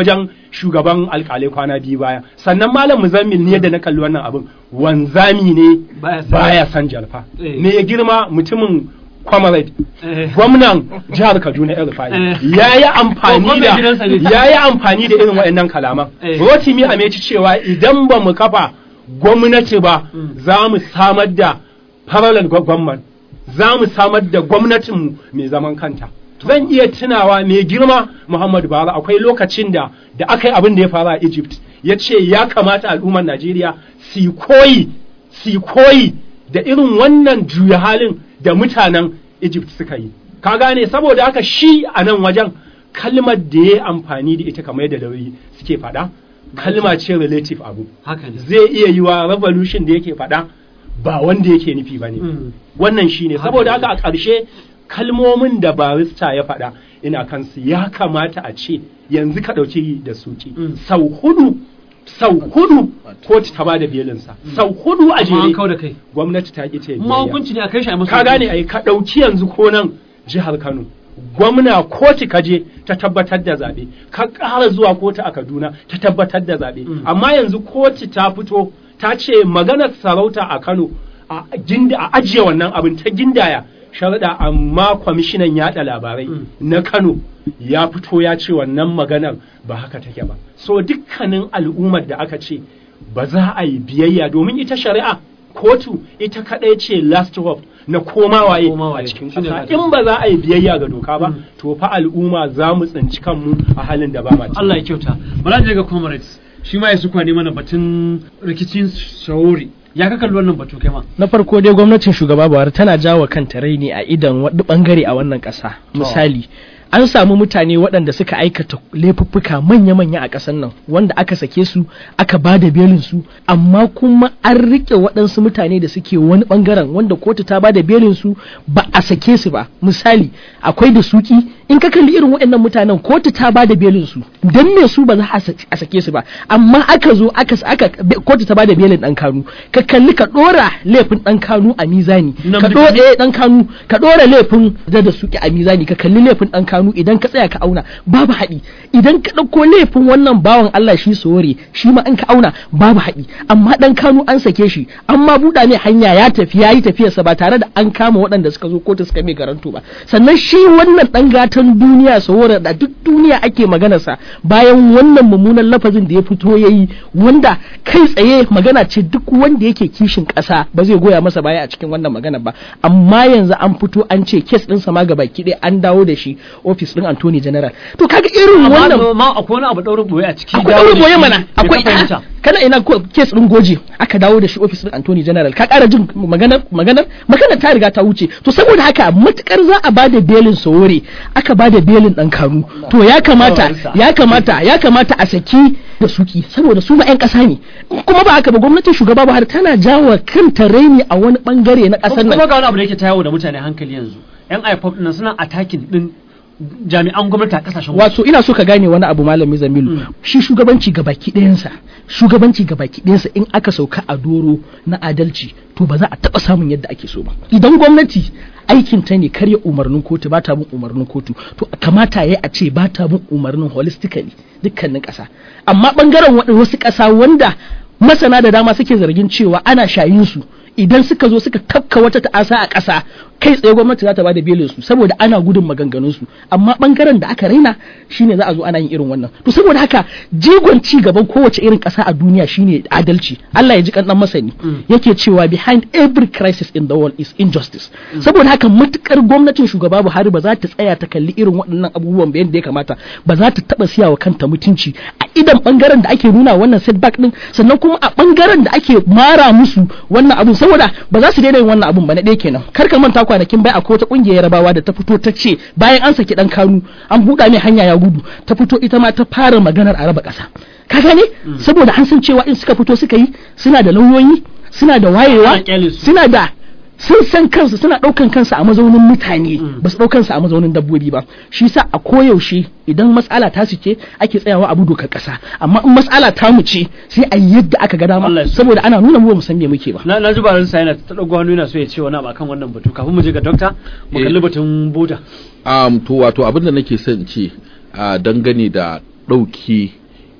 shugaban alkalai kwana biyu baya sannan malam muzammil ne da na kalli wannan abin wanzami ne Baya san- baya san jalfa Eh. ne ya girma mutumin comrade Eh. gwamnan jihar kaduna el rufai Eh. ya yi amfani Gwamnan da gidansa ne. ya yi amfani da irin waɗannan kalaman Eh. rotimi a meci cewa idan ba mu kafa gwamnati ba Mm. za mu samar da parallel gwamnan za mu samar da gwamnatinmu mai zaman kanta zan iya tunawa mai girma muhammadu buhari akwai lokacin da da aka yi abin da ya faru a egypt ya ce ya kamata al'ummar najeriya su yi koyi su yi koyi da irin wannan juya halin da mutanen egypt suka yi ka gane saboda haka shi a nan wajen kalmar da ya yi amfani da ita kamar yadda lauyi suke faɗa kalma ce relative abu haka ne zai iya yi wa revolution da yake faɗa ba wanda yake nufi ba ne Mm. wannan shi ne Haka saboda ne. haka a ƙarshe kalmomin da barista ya faɗa ina kansu ya kamata a ce yanzu ka ɗauki da suki Mm. sau hudu sau hudu kotu ta ba da belinsa sau hudu a amma an kau jere da kai gwamnati ta ƙi ta yi ma biyayya. hukunci ne a kai shi a masa ka gane ai ka ɗauki yanzu ko nan jihar Kano gwamna kotu ka je ta tabbatar da zaɓe ka ƙara zuwa kotu a Kaduna ta tabbatar da zaɓe Mm. amma yanzu kotu ta fito ta ce maganar sarauta a Kano a ginda a ajiye wannan abin ta gindaya sharaɗa amma kwamishinan yaɗa labarai Mm. na Kano ya fito ya ce wannan maganar ba haka take ba so dukkanin al'ummar da aka ce ba za a yi biyayya domin ita shari'a kotu ita kaɗai ce last hope na komawaye Koma waye. a cikin Shine ƙasa gata. in ba za a yi biyayya ga doka ba Mm. to fa al'umma za mu tsinci kanmu a halin da ba ma ciki. Allah ya kyauta bala je ga comrades shi ma ya su kwani mana batun rikicin shawori ya ka kalli wannan batu kai ma na farko dai gwamnatin shugaba buhari tana jawo kanta raini a idan wani bangare a wannan ƙasa misali an samu mutane waɗanda suka aikata laifuffuka manya-manya a ƙasar nan wanda aka sake su aka ba da belin su amma kuma an riƙe waɗansu mutane da suke wani ɓangaren wanda kotu ta ba da belin su ba a sake su ba misali akwai da suki in ka kalli irin waɗannan mutanen kotu ta ba da belin su dan me su ba za a sa- a sake su ba amma aka zo aka aka be- kotu ta ba da belin ɗan kanu ka kalli ka ɗora laifin ɗan kanu a mizani ka Namdi ɗora Kanu. eh dan kanu ka ɗora laifin da da suke a mizani ka kalli laifin ɗan kanu idan ka tsaya ka auna babu haɗi idan ka ɗauko laifin wannan bawan Allah shi sore shi ma in ka auna babu haɗi amma ɗan kanu an sake shi amma buɗa mai hanya ya tafi ya yi tafiyarsa ba tare da an kama waɗanda suka zo kotu suka mai garanto ba sannan shi wannan ɗan gatan duniya sore da duk duniya ake maganarsa bayan wannan mummunan lafazin da ya fito ya yi wanda kai tsaye magana ce duk wanda yake kishin ƙasa ba zai goya masa baya a cikin wannan magana ba amma yanzu an fito an ce kes ɗinsa ma gaba ɗaya an dawo da shi ofis ɗin Anthony General to kaga irin wannan amma ma akwai wani abu daurin boye a ciki akwai dawo ɗaure da boye shi, mana me akwai ka fahimta kana ina ko kes ɗin goje aka dawo da shi ofis ɗin Anthony General ka ƙara jin maganar maganar maganar ta riga ta wuce to saboda haka matukar za a bada belin sowore aka bada belin ɗan kanu to ya kamata ya kamata ya kamata a saki da suki saboda su ma 'yan ƙasa ne kuma ba haka ba gwamnatin shugaba Buhari tana jawo kanta raini a wani bangare na ƙasar kuma nan ga wani abu da yake ta yawo da mutane hankali yanzu yan ipop nan suna attacking din jami'an gwamnati a kasashen waje wato ina so ka gane wani abu malami zamilu Mm. shi shugabanci ga baki ɗayansa shugabanci ga baki ɗayansa in aka sauka a doro na adalci to ba za a taɓa samun yadda ake so ba idan gwamnati aikin ta ne karya umarnin kotu ba ta bin umarnin kotu to kamata ya a ce ba ta bin umarnin holistically dukkanin ƙasa amma ɓangaren waɗin wasu ƙasa wanda masana da dama suke zargin cewa ana shayin su idan suka zo suka tafka wata ta'asa a ƙasa kai tsaye gwamnati za ta bada belin su saboda ana gudun maganganun su amma bangaren da aka raina shine za a zo ana yin irin wannan to saboda haka jigon ci gaban kowace irin ƙasa a duniya shine adalci Allah ya ji kan dan masani yake cewa behind every crisis in the world is injustice saboda haka matukar gwamnatin shugaba Buhari ba za ta tsaya ta kalli irin waɗannan abubuwan ba yadda ya kamata ba za ta taba siya wa kanta mutunci a idan bangaren da ake nuna wannan setback din sannan kuma a bangaren da ake mara musu wannan abun saboda ba za su daina yin wannan abun ba na ɗaya kenan kar ka manta kwanakin bai akwai wata kungiyar yarabawa da ta fito ta ce bayan an saki dan kanu an buɗa mai hanya ya gudu ta fito ita ma ta fara maganar a raba ƙasa ka gane saboda an san cewa in suka fito suka yi suna da lauyoyi suna da wayewa Ana kyale su. suna da sun san kansu suna ɗaukan kansu a mazaunin mutane ba su ɗaukan su a mazaunin dabbobi ba shi sa a koyaushe idan matsala ta su ce ake tsayawa abu dokar ƙasa amma in matsala ta mu ce sai a yi yadda aka ga Allah dama ya so. saboda ana nuna mu ba mu san me muke ba na na ji barin sa yana ta dago hannu yana so ya ce wani abu akan wannan batu kafin mu je ga dokta mu Eh. kalli batun boda um, to wato abin da nake son ce a dangane da ɗauki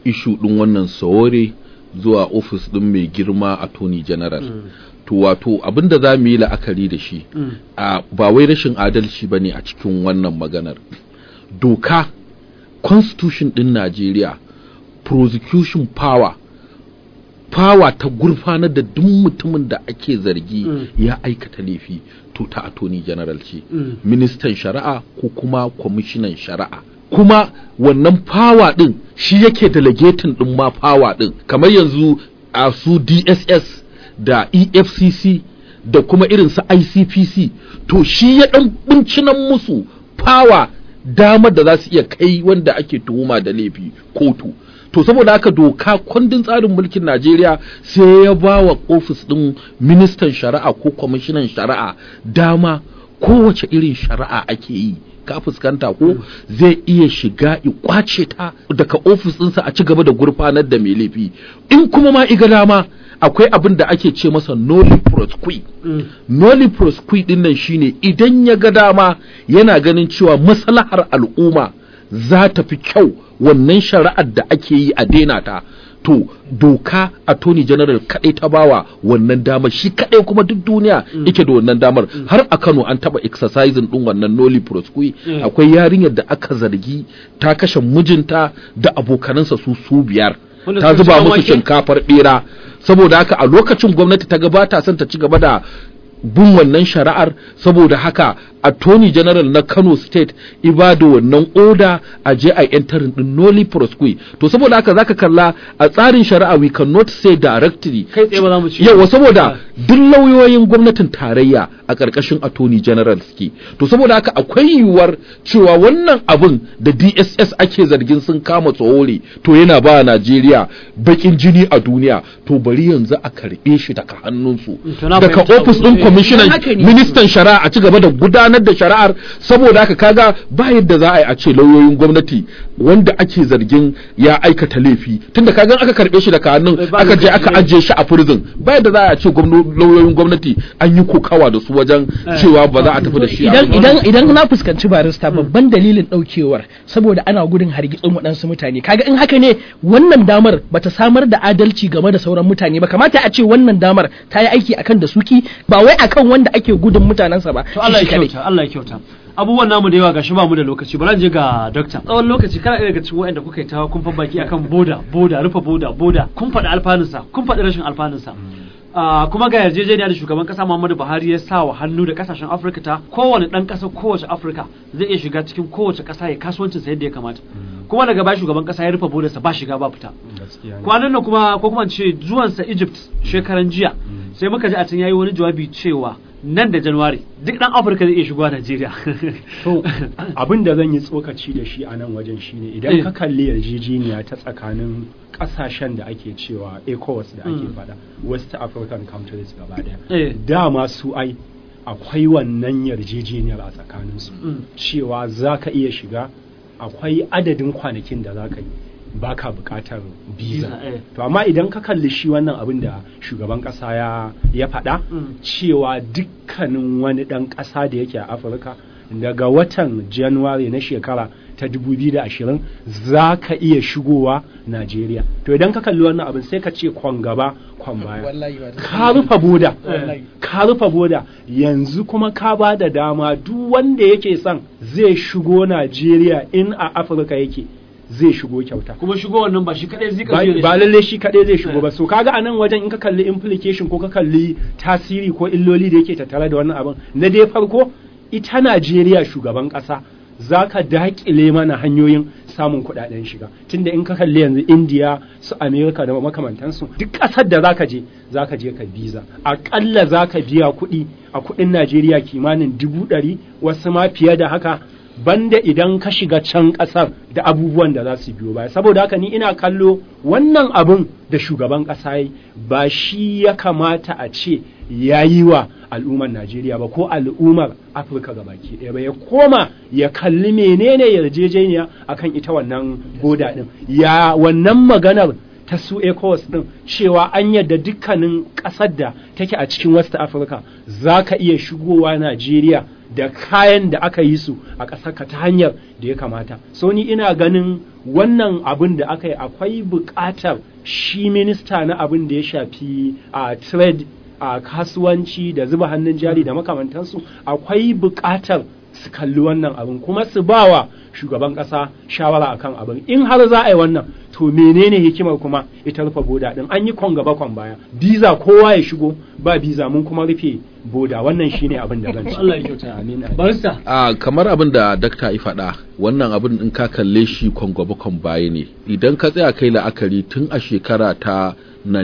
ishu ɗin wannan sawore zuwa ofis ɗin mai girma attorney general to wato abinda za mu yi la'akari da shi a ba wai rashin adalci ba ne a cikin wannan maganar doka constitution ɗin najeriya prosecution power fawa ta gurfanar da duk mutumin da ake zargi ya aikata laifi to ta attorney general ce ministan shari'a ko kuma kwamishinan shari'a kuma wannan fawa din shi yake delegating din ma fawa din kamar yanzu a su dss da efcc da kuma irin su icpc to shi ya dan bincinan musu fawa damar da za su iya kai wanda ake tuhuma da laifi kotu to saboda haka doka kundin tsarin mulkin Najeriya sai ya ba wa ofis ɗin ministan shari'a ko kwamishinan shari'a dama kowace irin shari'a ake yi ka fuskanta ko zai iya shiga i kwace ta daga ofis ɗinsa a ci gaba da gurfanar da mai laifi in kuma ma iga dama akwai abin da ake ce masa noli prosqui noli prosqui din nan shine idan ya ga dama yana ganin cewa maslahar al'umma za ta fi kyau wannan shari'ar da ake yi a daina ta to doka attorney general kadai ta bawa wannan damar shi kadai kuma duk duniya yake da wannan damar har a Kano an taba exercising din wannan noli prosqui akwai yarinyar da aka zargi ta kashe mijinta da abokanansa su su biyar Wanda ta suka zuba sha musu wake? shinkafar bera saboda haka a lokacin gwamnati ta gabata son ta ci gaba da bin wannan shari'ar saboda haka attorney general na Kano state ibada wannan oda a je a entarin din noli prosqui to saboda haka zaka kalla a tsarin shari'a we cannot say directly kai tsaye ba za mu ci yawa saboda duk lauyoyin gwamnatin tarayya a ƙarƙashin attorney general suke to saboda haka akwai yiwuwar cewa wannan abin da dss ake zargin sun kama tsohori to yana ba Najeriya bakin jini a duniya to bari yanzu a karɓe shi daga hannunsu To na daga fahimta ofis abu. ɗin Eh, kwamishinan haka ne. ministan shari'a a ci gaba da gudanar da shari'ar saboda haka kaga ba yadda za a yi a ce lauyoyin gwamnati wanda ake zargin ya aikata laifi tunda kaga aka karɓe shi daga hannun Eh, ba aka je lokaci aka ne. ajiye shi a prison ba yadda za a ce gwamno- lauyoyin gwamnati an yi kokawa da su wajen cewa ba za a tafi da shi a idan idan idan na fuskanci barista babban dalilin daukewar saboda ana gudun hargitsin waɗansu mutane kaga in haka ne wannan damar bata samar da adalci game da sauran mutane ba kamata a ce wannan damar ta yi aiki akan da suki ba wai akan wanda ake gudun mutanensa ba to Allah shi ya kadai. kyauta Allah ya kyauta abubuwan namu da yawa gashi ba mu da lokaci bari je ga dokta tsawon lokaci kana ɗaya daga cikin waɗanda kuka yi ta kun fa baki akan boda boda rufe boda boda kun faɗi alfanunsa kun faɗi rashin alfanunsa Ah, kuma ga yarjejeniya da shugaban kasa Muhammadu Buhari ya sa wa hannu da kasashen Afirka ta kowane ɗan ƙasa kowace Afirka zai iya shiga cikin kowace ƙasa ya kasuwancinsa yadda ya kamata kuma daga baya shugaban kasa ya rufe bodarsa ba shiga ba fita gaskiya ne. kwanan nan kuma ko kuma in ce zuwansa Egypt shekaran jiya sai muka ji a can yayi wani jawabi cewa nan da January duk dan Afirka zai iya shigowa Najeriya To, abin da zan yi tsokaci da shi a nan wajen shine Eh. idan ka kalli yarjejeniya ta tsakanin kasashen da ake cewa ECOWAS da ake Mm. fada West African countries gaba daya Eh. dama su ai akwai wannan yarjejeniyar a tsakaninsu Mm. cewa za ka iya shiga akwai adadin kwanakin da za ka yi baka bukatar Visa, visa eh. to amma idan ka kalli shi wannan abin da shugaban kasa ya ya faɗa Mm. cewa dukkanin wani ɗan ƙasa da yake a afirka daga watan januwari na shekara ta 2020 za ka iya shigowa najeriya to idan ka kalli wannan abin sai ka ce kwan gaba kwan baya Wallahi ba da- ka rufe boda Wallahi. ka rufe boda yanzu kuma ka ba da dama duk wanda yake son zai shigo najeriya in a afirka yake zai shigo kyauta kuma shigo wannan ba shi kadai zai ba kaje ba lalle shi kaɗai zai shigo Eh. ba so kaga anan wajen in ka kalli implication ko ka kalli tasiri ko illoli da yake tattare da wannan abin na dai farko ita Najeriya shugaban ƙasa za ka daƙile mana hanyoyin samun kuɗaɗen shiga tunda in ka kalli yanzu India su America da makamantansu duk ƙasar da zaka je zaka je ka visa aƙalla zaka biya kuɗi a kuɗin Najeriya kimanin dubu ɗari wasu ma fiye da haka banda idan ka shiga can ƙasar da abubuwan da za su biyo baya saboda haka ni ina kallo wannan abun da shugaban ƙasa yi ba shi ya kamata a ce ya yi wa al'ummar Najeriya ba ko al'ummar Afirka ga baki ɗaya ba ya koma ya kalli menene yarjejeniya akan ita wannan boda ɗin ya wannan maganar ta su ECOWAS din cewa an yadda dukkanin ƙasar da take a cikin West Africa za ka iya shigowa Najeriya da kayan da aka yi su a ƙasarka ta hanyar da ya kamata. So ni ina ganin wannan abin da aka yi akwai buƙatar shi minista na abin da ya shafi a trade a kasuwanci da zuba hannun jari da makamantansu akwai buƙatar su kalli wannan abin kuma su bawa shugaban ƙasa shawara akan abin in har za a yi wannan to menene hikimar kuma ita rufe boda din an yi kwan gaba kwan baya biza kowa ya shigo ba biza mun kuma rufe boda wannan shine abin da zan ci Allah ya kyauta amin amin. barista a kamar abin da dakta ya faɗa wannan abin in ka kalle shi kwangwaba kwan baya ne idan ka tsaya kai la'akari tun a shekara ta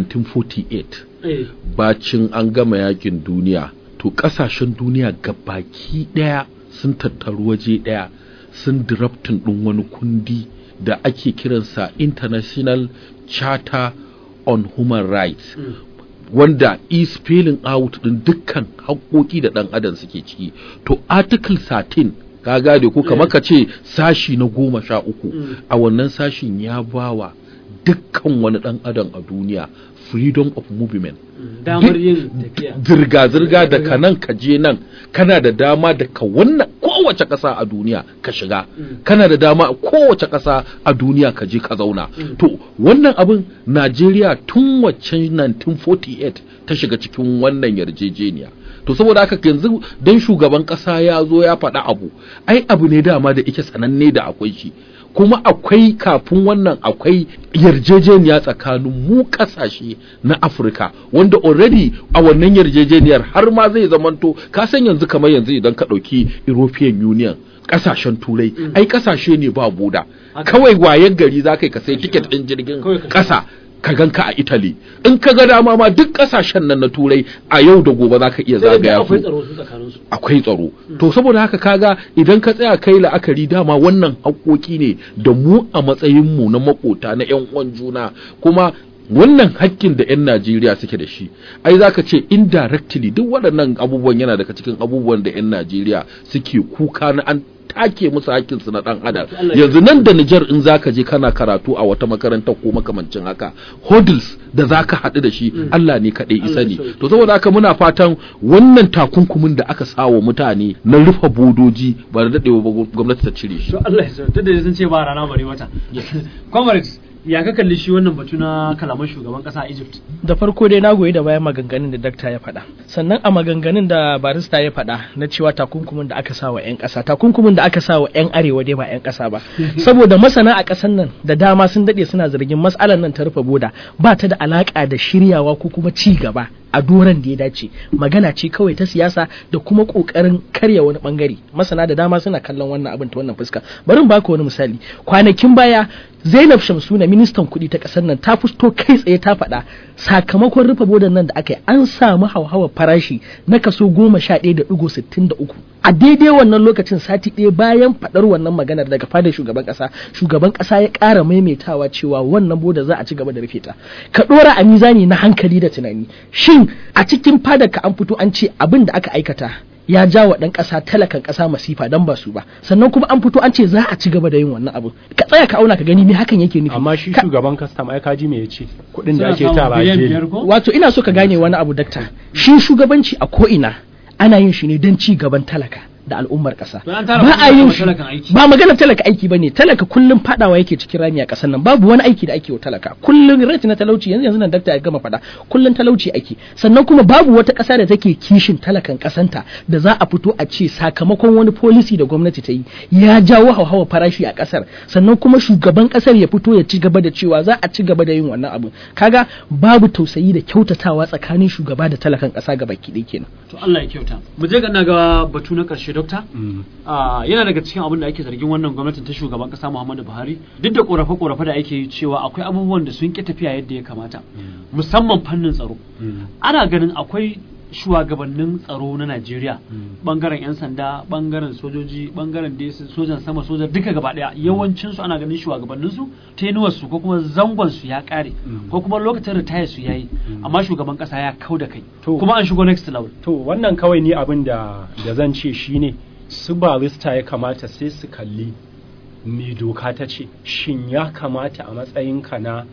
1948 eh bacin an gama yakin duniya to kasashen duniya gabaki daya sun tattaru waje daya sun diraptin ɗin wani kundi da ake kiransa international charter on human rights mm. wanda is spelling out din dukkan haƙoƙi da ɗan adam suke ciki to article 13 ka gade ko kamar ka ce sashi na goma sha uku Mm. a wannan sashin ya bawa dukkan wani ɗan adam a duniya freedom of movement Mm. damar yin tafiya zirga-zirga da ka nan ka je nan kana da dama da ka wannan kowace ƙasa a duniya ka shiga Mm. kana da dama a kowace ƙasa a duniya ka je ka zauna Mm. to wannan abin Najeriya tun waccan 1948 ta shiga cikin wannan yarjejeniya to saboda haka yanzu dan shugaban ƙasa ya zo ya faɗa abu ai abu ne dama da ike sananne da akwai shi kuma akwai kafin wannan akwai yarjejeniya tsakanin mu kasashe na Afirka wanda already a wannan yarjejeniyar har ma zai zamanto ka san yanzu kamar yanzu idan ka ɗauki European Union kasashen turai ai kasashe ne ba boda Haka. kawai wayan gari za ka yi ka sai tiket ɗin jirgin Kawai ka ƙasa ka ganka a Italy in ka ga dama ma duk kasashen nan na turai a yau da gobe za ka iya sai da zagaya akwai su tsaro su tsakanin su akwai tsaro to saboda haka kaga idan ka tsaya kai la'akari dama wannan haƙoƙi ne da mu a matsayin mu na makota na ƴan uwan juna kuma wannan hakkin da 'yan Najeriya suke da shi ai zaka ce indirectly duk waɗannan abubuwan yana daga cikin abubuwan da 'yan Najeriya suke kuka na an take musu hakkin su na dan adam Allah ya yanzu nan da Nijar in zaka je kana karatu a wata makaranta ko makamancin haka hurdles da zaka haɗu da shi Allah ne kaɗai isa Allah ne ya sauke. to saboda haka muna fatan wannan takunkumin da aka sawa mutane na rufe bodoji ba da daɗewa ba gwamnati ta cire shi to Allah ya sauke tunda sun ce ba rana bare wata comrades ya ka kalli shi wannan batu na kalaman shugaban kasa a Egypt da farko dai na goyi da bayan maganganun da dakta ya faɗa sannan a maganganun da barista ya faɗa na cewa takunkumin da aka sa wa 'yan ƙasa takunkumin da aka sa wa 'yan arewa dai ba 'yan ƙasa ba saboda masana a ƙasar nan da dama sun daɗe suna zargin matsalar nan ta rufe boda ba ta da alaƙa da shiryawa ko kuma ci gaba a doron da ya dace magana ce kawai ta siyasa da kuma ƙoƙarin karya wani ɓangare masana da dama suna kallon wannan abin ta wannan fuska bari in baka wani misali kwanakin baya Zainab Shamsuna ministan kuɗi ta ƙasar nan ta fito kai tsaye ta faɗa sakamakon rufe bodan nan da aka yi an samu hauhawar farashi na kaso goma sha ɗaya da ɗigo sittin da uku a daidai wannan lokacin sati ɗaya bayan faɗar wannan maganar daga fadar shugaban ƙasa shugaban ƙasa ya ƙara maimaitawa cewa wannan boda za a ci gaba da rufe ta ka ɗora a mizani na hankali da tunani shin a cikin fadar ka an fito an ce abin da aka aikata ya ja wa ɗan ƙasa talakan ƙasa masifa don ba su ba sannan kuma an fito an ce za a ci gaba da yin wannan abu ka tsaya ka auna ka gani me hakan yake nufi amma shi Ka- shugaban kastam ai kaji me yace kuɗin da Suna ake samun tara a biliyan jeri biyar ko wato ina so ka gane wani abu dakta shi shugabanci a ko'ina ana yin shi ne don ci gaban talaka da al'ummar ƙasa To an tara ba kuɗi a yin wa shi talakan aiki. ba magana talaka aiki bane talaka kullum fadawa yake cikin rami a ƙasar nan babu wani aiki da ake wa talaka kullum rate na talauci yanzu yanzu nan dakta ya gama fada kullum talauci ake sannan kuma babu wata ƙasa da take kishin talakan ƙasanta da za a fito a ce sakamakon wani policy da gwamnati ta yi ya jawo hauhawa farashi a ƙasar sannan kuma shugaban ƙasar ya fito ya ci gaba da cewa za a ci gaba da yin wannan abu kaga babu tausayi da kyautatawa tsakanin shugaba da talakan ƙasa gaba ɗaya kenan to Allah ya kyauta mu je ga ina ga batu na karshe dokta Mm. Ah, yana daga cikin abin da ake zargin wannan gwamnatin ta shugaban kasa Muhammadu Buhari duk da korafe-korafe da ake yi cewa akwai abubuwan da sun ki tafiya yadda ya kamata musamman fannin tsaro Mm. ana ganin akwai shugabannin tsaro na Najeriya Mm. bangaren 'yan sanda bangaren sojoji bangaren da sojan sama sojan duka gaba daya yawancin su ana ganin shugabannin su tenuwar su ko kuma zangon su ya kare Mm. ko kuma lokacin retire su yayi Mm. amma shugaban kasa ya kau da kai To. kuma an shigo next level to wannan kawai ni abin da da zan ce shine su barista ya kamata sai su kalli me doka ta ce shin ya kamata a matsayinka na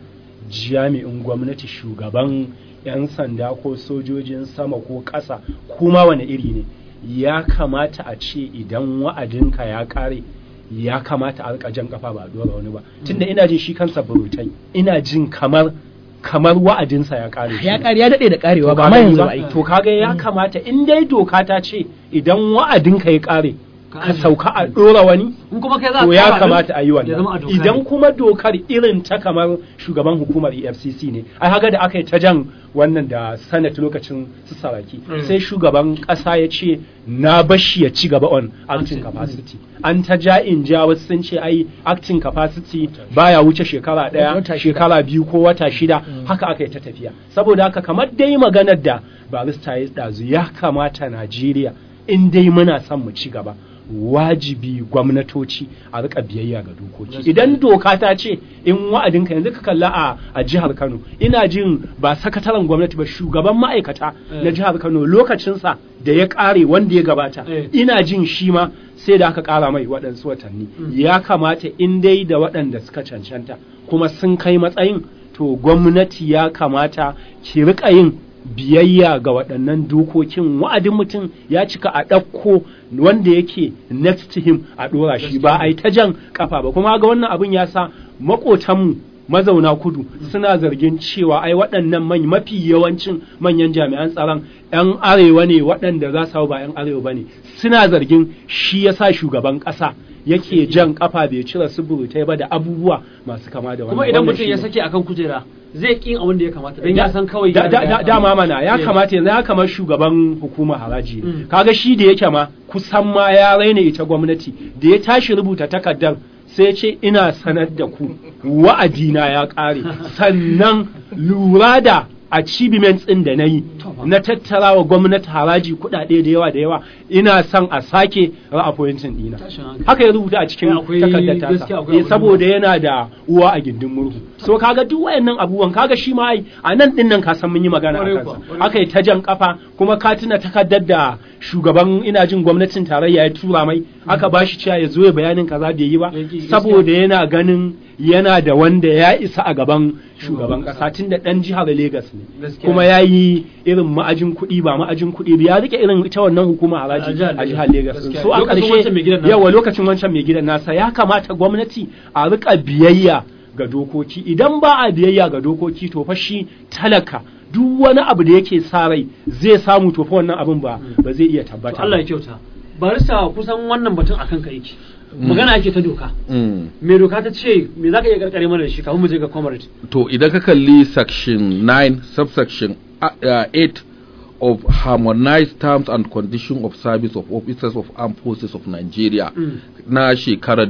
jami'in gwamnati shugaban 'yan sanda ko sojojin sama ko ƙasa kuma wani iri ne ya kamata a ce idan wa'adinka ya ƙare ya kamata a rika jan kafa ba a dora wani ba tunda ina jin shi kansa burutai ina jin kamar kamar wa'adinsa ya ƙare ya ƙari ya daɗe da ƙarewa To ba ka ma gani yanzu ba? ba ai to kaga ya kamata in dai doka ta ce idan wa'adinka ya ƙare Ka ka ajiye. sauka a ɗora wani in kuma kai za to ka ya fara din, kamata a yi ya zama a wannan doka idan ne. kuma dokar irin ta kamar shugaban hukumar efcc ne ai haga da aka yi ta jan wannan da senate lokacin su saraki Mm. sai shugaban ƙasa ya ce na bashi ya ci gaba on acting capacity an ta ja in ja wasu sun ce ai acting capacity baya wuce shekara ɗaya Wata shida. shekara biyu ko wata shida haka aka yi ta tafiya saboda haka kamar dai maganar da barista ya ɗazu ya kamata najeriya in dai muna son mu ci gaba wajibi gwamnatoci a rika biyayya ga dokoki idan doka ta ce in wa'adinka yanzu ka kalla a, a jihar Kano ina jin ba sakataren gwamnati ba shugaban ma'aikata na jihar Kano lokacinsa da ya kare wanda ya gabata Eh. ina jin shi ma sai da aka kara mai waɗansu watanni ya kamata in dai da waɗanda suka cancanta kuma sun kai matsayin to gwamnati ya kamata ki rika yin biyayya ga waɗannan dokokin wa'adin mutum ya cika a ɗauko wanda yake next to him a ɗora shi ba a yi ta jan kafa ba kuma ga wannan abin ya sa maƙotanmu mazauna kudu suna zargin cewa ai waɗannan man mafi yawancin manyan jami'an tsaron 'yan arewa ne waɗanda za su hau ba 'yan arewa ba ne suna zargin shi ya sa shugaban ƙasa yake jan kafa bai cire su burutai ba da abubuwa masu kama da wannan kuma idan Wannan mutum ya shine. sake akan kujera zai ƙin abin da ya kamata don ya san kawai da, ya da, riga da, ya dama samu. mana ya Eh. kamata yanzu ya kamar shugaban hukumar haraji ne Mm. kaga shi da yake ma kusan ma ya raina ita gwamnati da ya tashi rubuta takardar sai ce ina sanar da ku wa'adina ya ƙare sannan lura da achievements ɗin da na yi na tattara wa gwamnati haraji kuɗaɗe da yawa da yawa ina son a sake ra'apointin ɗina Tashin hankali. haka ya rubuta a cikin Akwai- takardar gaskiya tasa akwai Eh, abu saboda yana da uwa a gindin murhu so kaga duk wayannan abubuwan kaga shi ma ai a nan din nan ka san mun yi magana a Kwarai kansa kuwa, kwarai aka yi ta jan kafa kuma ka tuna takardar da shugaban ina jin gwamnatin tarayya ya tura mai aka ba shi cewa ya zo ya bayanin kaza bai yi ba Ya ki- saboda yana ganin yana da wanda ya isa a gaban shugaban kasa tun da dan jihar Legas ne Gaskiya. kuma ya yi irin ma'ajin kuɗi ba ma'ajin kuɗi ba ya rike irin ita wannan hukuma A haraji jihar a jihar Lagos. Legas Gaskiya. so a Lokacin wancan mai gidan ƙarshe nasa. yawa lokacin wancan mai gidan nasa ya kamata gwamnati a rika biyayya ga dokoki idan ba a biyayya ga dokoki to fa shi talaka duk wani abu da yake sa rai zai samu to fa wannan abin ba ba zai iya To tabbata Allah ya ba. kyauta barista kusan wannan batun akan ka yake magana ake ta doka Mm. me doka ta ce me zaka iya karkare mana da shi kafin mu je ga comrade to idan ka kalli section 9 subsection uh, uh, 8 of harmonized terms and conditions of service of officers of armed forces of Nigeria Mm. na shekarar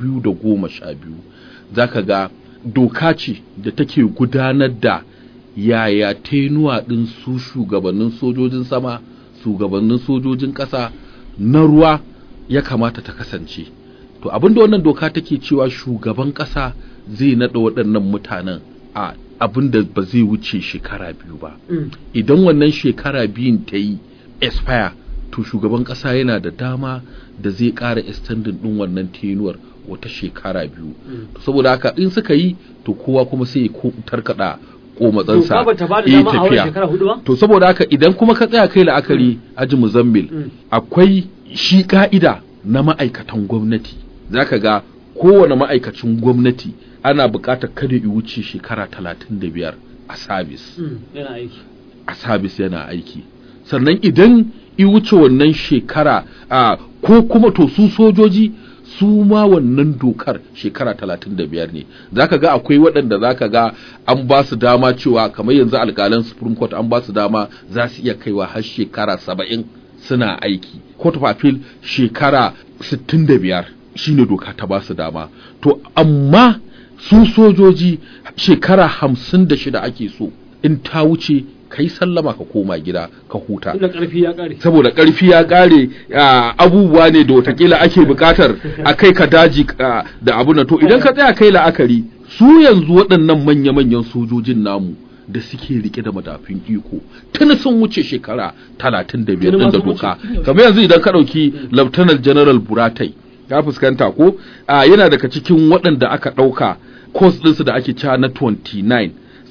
2012 zaka ga doka ce da take gudanar da yaya tenuwa ɗin su shugabannin sojojin sama shugabannin sojojin ƙasa na ruwa ya kamata ta kasance to abinda wannan doka take cewa shugaban ƙasa zai naɗa waɗannan mutanen a abinda ba zai wuce shekara biyu ba Mm. idan wannan shekara biyun ta yi expire to shugaban ƙasa yana da dama da zai ƙara extending ɗin wannan tenuwar wata shekara biyu Mm. saboda haka in suka yi to kowa kuma sai ya ko- tarkaɗa komatsansa doka ba ta ba da ya yi dama a wurin tafiya. shekara hudu ba to saboda haka idan kuma ka tsaya kai la'akari aji muzammil Mm. akwai shi ka'ida na ma'aikatan gwamnati zaka ga kowane ma'aikacin gwamnati ana buƙatar kada ya wuce shekara talatin da biyar a sabis Mm. yana aiki a sabis yana aiki sannan idan i wuce wannan shekara a ko kuma to su sojoji su ma wannan dokar shekara talatin da biyar ne zaka ga akwai waɗanda zaka ga an ba su dama cewa kamar yanzu alƙalan supreme court an ba su dama za su iya kaiwa har shekara saba'in suna aiki court of appeal shekara sittin da biyar shine doka ta ba su dama to amma su sojoji shekara hamsin da shida ake so in ta wuce kai sallama ka koma gida ka huta tunda karfi ya kare saboda ƙarfi ya ƙare ah, abubuwa ne da watakila ake buƙatar a kai ka daji ah, da abu na to idan ka tsaya kai la'akari su yanzu waɗannan manya-manyan sojojin namu da suke rike da madafin iko tun sun wuce shekara talatin da biyar Tuni ma ɗin da sun doka wuce. kamar yanzu idan ka ɗauki Lieutenant General Buratai ka fuskanta ko Ah, yana daga cikin waɗanda aka ɗauka course ɗinsu da ake cewa na 29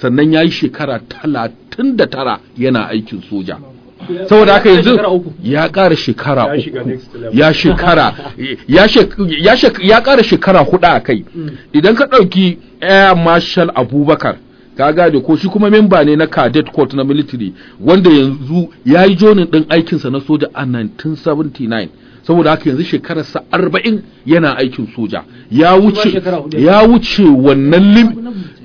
sannan ya yi shekara talatin da tara yana aikin soja saboda haka yanzu Shekara uku. ya ƙara shekara Ya shiga uku next level. ya shekara ya shek- ya shek- ya ƙara shekara hudu a kai idan ka ɗauki air marshal abubakar ka gane ko shi kuma memba ne na cadet court na military wanda yanzu ya yi jonin ɗin aikinsa na soja a 1979 saboda haka yanzu shekararsa arba'in yana aikin soja ya wuce shekara hudu. ya wuce wannan lim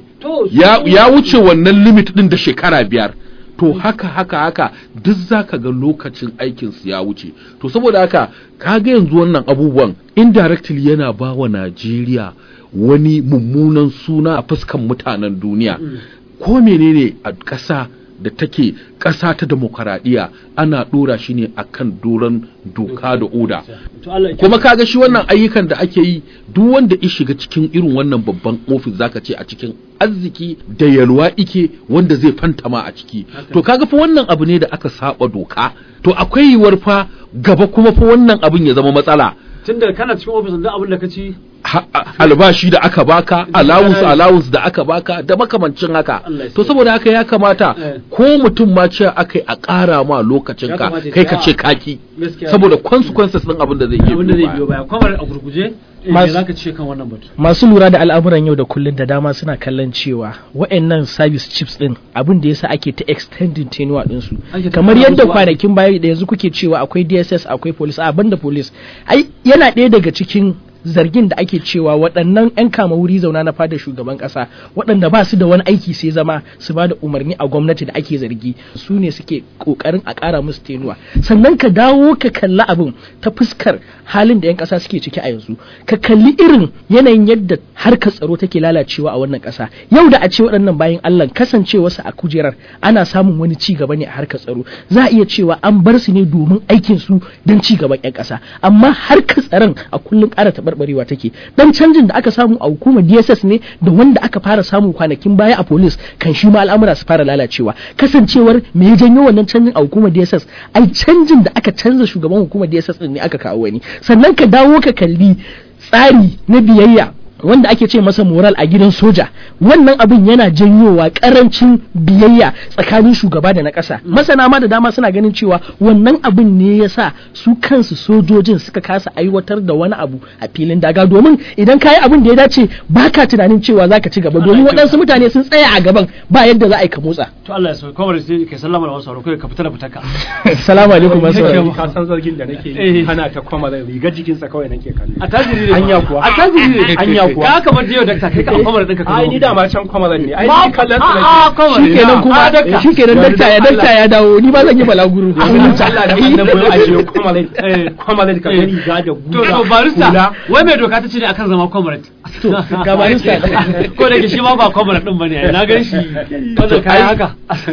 to ya, ya wuce wannan limit din da shekara biyar to haka haka haka duk zaka ga lokacin aikin su ya wuce to saboda haka kaga yanzu wannan abubuwan indirectly yana ba wa Najeriya wani mummunan suna a fuskan mutanen duniya ko menene a ƙasa da take ƙasa ta demokaradiyya ana ɗora shi ne akan doron doka da oda to Allah ya kuma kaga shi wannan ayyukan da ake yi duk wanda ya shiga cikin irin wannan babban ofis zaka ce a cikin arziki da yalwa ike wanda zai fantama a ciki to kaga fa wannan abu ne da aka saba doka to akwai yiwuwar fa gaba kuma fa wannan abin ya zama matsala tunda kana cikin ofis da abin da ka ci Ha- a- albashi da aka baka allowance allowance da aka baka da makamancin haka Allah ya to sa. saboda haka ya kamata Eh. ko mutum ma ce akai a ƙara ma lokacin Ya ka kamata ya kai ka ce, ce kaki gaskiya saboda consequences din abin da zai iya abin da zai biyo biyo baya. baya kwamar a gurguje eh, me Masu- za ka ce kan wannan batu masu lura da al'amuran yau da kullun da dama suna kallon cewa wa'annan service chips din abin da yasa ake ta extending tenure din su Ake ta kamar kara yadda musu kwanakin baya da yanzu kuke cewa akwai DSS akwai police a banda police ai yana ɗaya daga cikin zargin da ake cewa waɗannan 'yan kama wuri zauna na fada shugaban ƙasa waɗanda ba su da wani aiki sai zama su ba da umarni a gwamnati da ake zargi su ne suke ƙoƙarin a ƙara musu tenuwa sannan ka dawo ka kalli abin ta fuskar halin da 'yan ƙasa suke ciki a yanzu ka kalli irin yanayin yadda harkar tsaro take lalacewa a wannan ƙasa yau da a ce waɗannan bayan Allah kasancewarsu a kujerar ana samun wani ci gaba ne a harkar tsaro za a iya cewa an bar su ne domin aikin su don ci gaban 'yan ƙasa amma harkar tsaron a kullum ƙara taɓarɓarewa take dan canjin da aka samu a hukumar DSS ne da wanda aka fara samu kwanakin baya a police kan shi ma al'amura su fara lalacewa kasancewar me ya janyo wannan canjin a hukumar DSS ai canjin da aka canza shugaban hukumar DSS din ne aka kawo wani sannan ka dawo ka kalli tsari na biyayya wanda ake ce masa moral a gidan soja wannan abin yana janyowa karancin biyayya tsakanin shugaba da na ƙasa masana ma da dama suna ganin cewa wannan abin ne ya sa su kansu sojojin suka kasa aiwatar da wani abu a filin daga domin idan ka yi abin da ya dace baka tunanin cewa za ka ci gaba domin waɗansu mutane sun tsaya a gaban ba yadda za a yi ka motsa to Allah ya sauke kwamar sai kai sallama da wasu sauraro kai ka fita da fitaka salamu alaikum masu Yake sauraro. ba. ka san zargin da nake Eh. yi ana ta kwama da rigar jikinsa kawai nake kallo a tajiri ne Anya kuwa. a tajiri ne Anya kuwa. ka kamar jiyo dakta kai ka kwamar ɗinka ka ai ni da ma can kwama ne ai Ma- ni kallon a- a, kwamar shi kenan a, kuma dakta. shi kenan dakta ya dakta ya dawo ni ba zan yi balaguro Allah da annabi ya ajiye kwama Eh. kwama ka Eh. gani ga da to guda to barista wai mai doka ta ce ne akan zama comrade To, ga barista. ko da ke shi ma ba comrade din bane ai, na gan shi wannan kai haka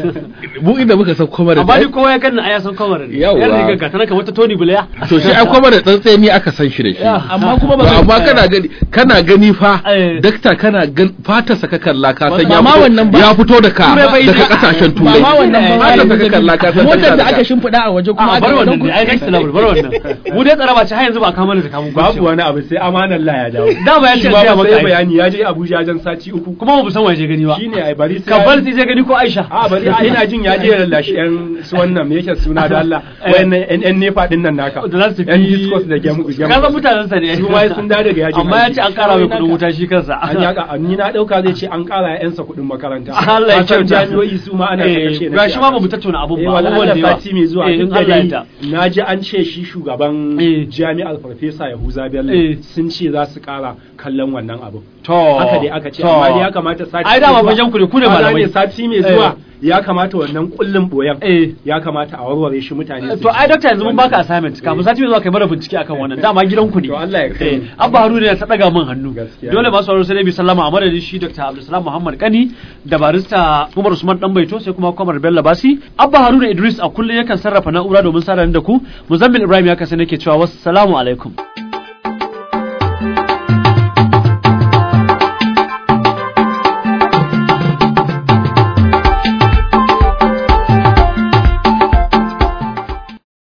mu inda muka san kwamar amma ni kowa ya ganna ai ya san comrade Yawwa. yar riga ka tana kamar ta Tony Blair to shi ai kwamar dan tsaye ni aka san shi da shi amma kuma ba To zan- amma kana gani kana gani fa Eh. dakta kana gan fatarsa ka kalla ka san Ba ya ma fito- wannan ba. ya fito daga Turai bai daga da- kasashen ba turai ma wannan ba fatarsa ka kalla ka san motar da daga- aka shimfiɗa a waje kuma a aka bar wannan ɗauko- ne ai next level bar wannan mu dai tsara ba ce har yanzu ba kama da kamun babu wani abu sai amanar la ya dawo Dama ya ce Shi ma gaya ba maka sai ai. bayani ya je Abuja jan sati uku kuma ba mu san waje gani ba shine ai bari sai ka bar sai je gani ko Aisha a bari a ina jin ya je ya lallashi yan su wannan me yake suna da Allah Eh. wayannan yan yan nefa din nan naka da za su tafi yan discourse da gemu gemu ka san mutanen sa ne su ma sun da daga yaji amma ya ce an kara mai kudin wuta shi kansa an yaka ni na dauka zai ce an kara yansa kuɗin makaranta Allah ya Ka san kyauta. jami'o'i su ma ana Eh, kashe ga shi ma ba mu tattauna abun eh ba wallahi abubuwan da Allah yawa sati mai zuwa Eh, in duk da Allah ya dai yarda. na ji an ce shi shugaban Eh. jami'ar farfesa Yahuza Bello Eh. sun ce za su kara kallon wannan abin to haka dai aka ce to. amma dai ya kamata sati ai dama mai zuwa- bajan ku ne ku ne Kwana malamai ne sati mai zuwa ya kamata wannan kullum boyan eh ya kamata a warware shi mutane su to ai doctor yanzu mun baka assignment kafin sati mai zuwa kai mana bincike akan wannan dama gidanku ne To Allah ya kai Eh, mu. abba haruna ya ta daga min hannu Gaskiya dole ne. masu sauraro sai dai bi sallama a madadin shi dr abdulsalam muhammad kani da barista umar usman dan baito sai kuma kwamar bello basi abba haruna idris a kullum yakan sarrafa na'ura domin sada ni da ku muzammil ibrahim ya kasance nake cewa wassalamu alaikum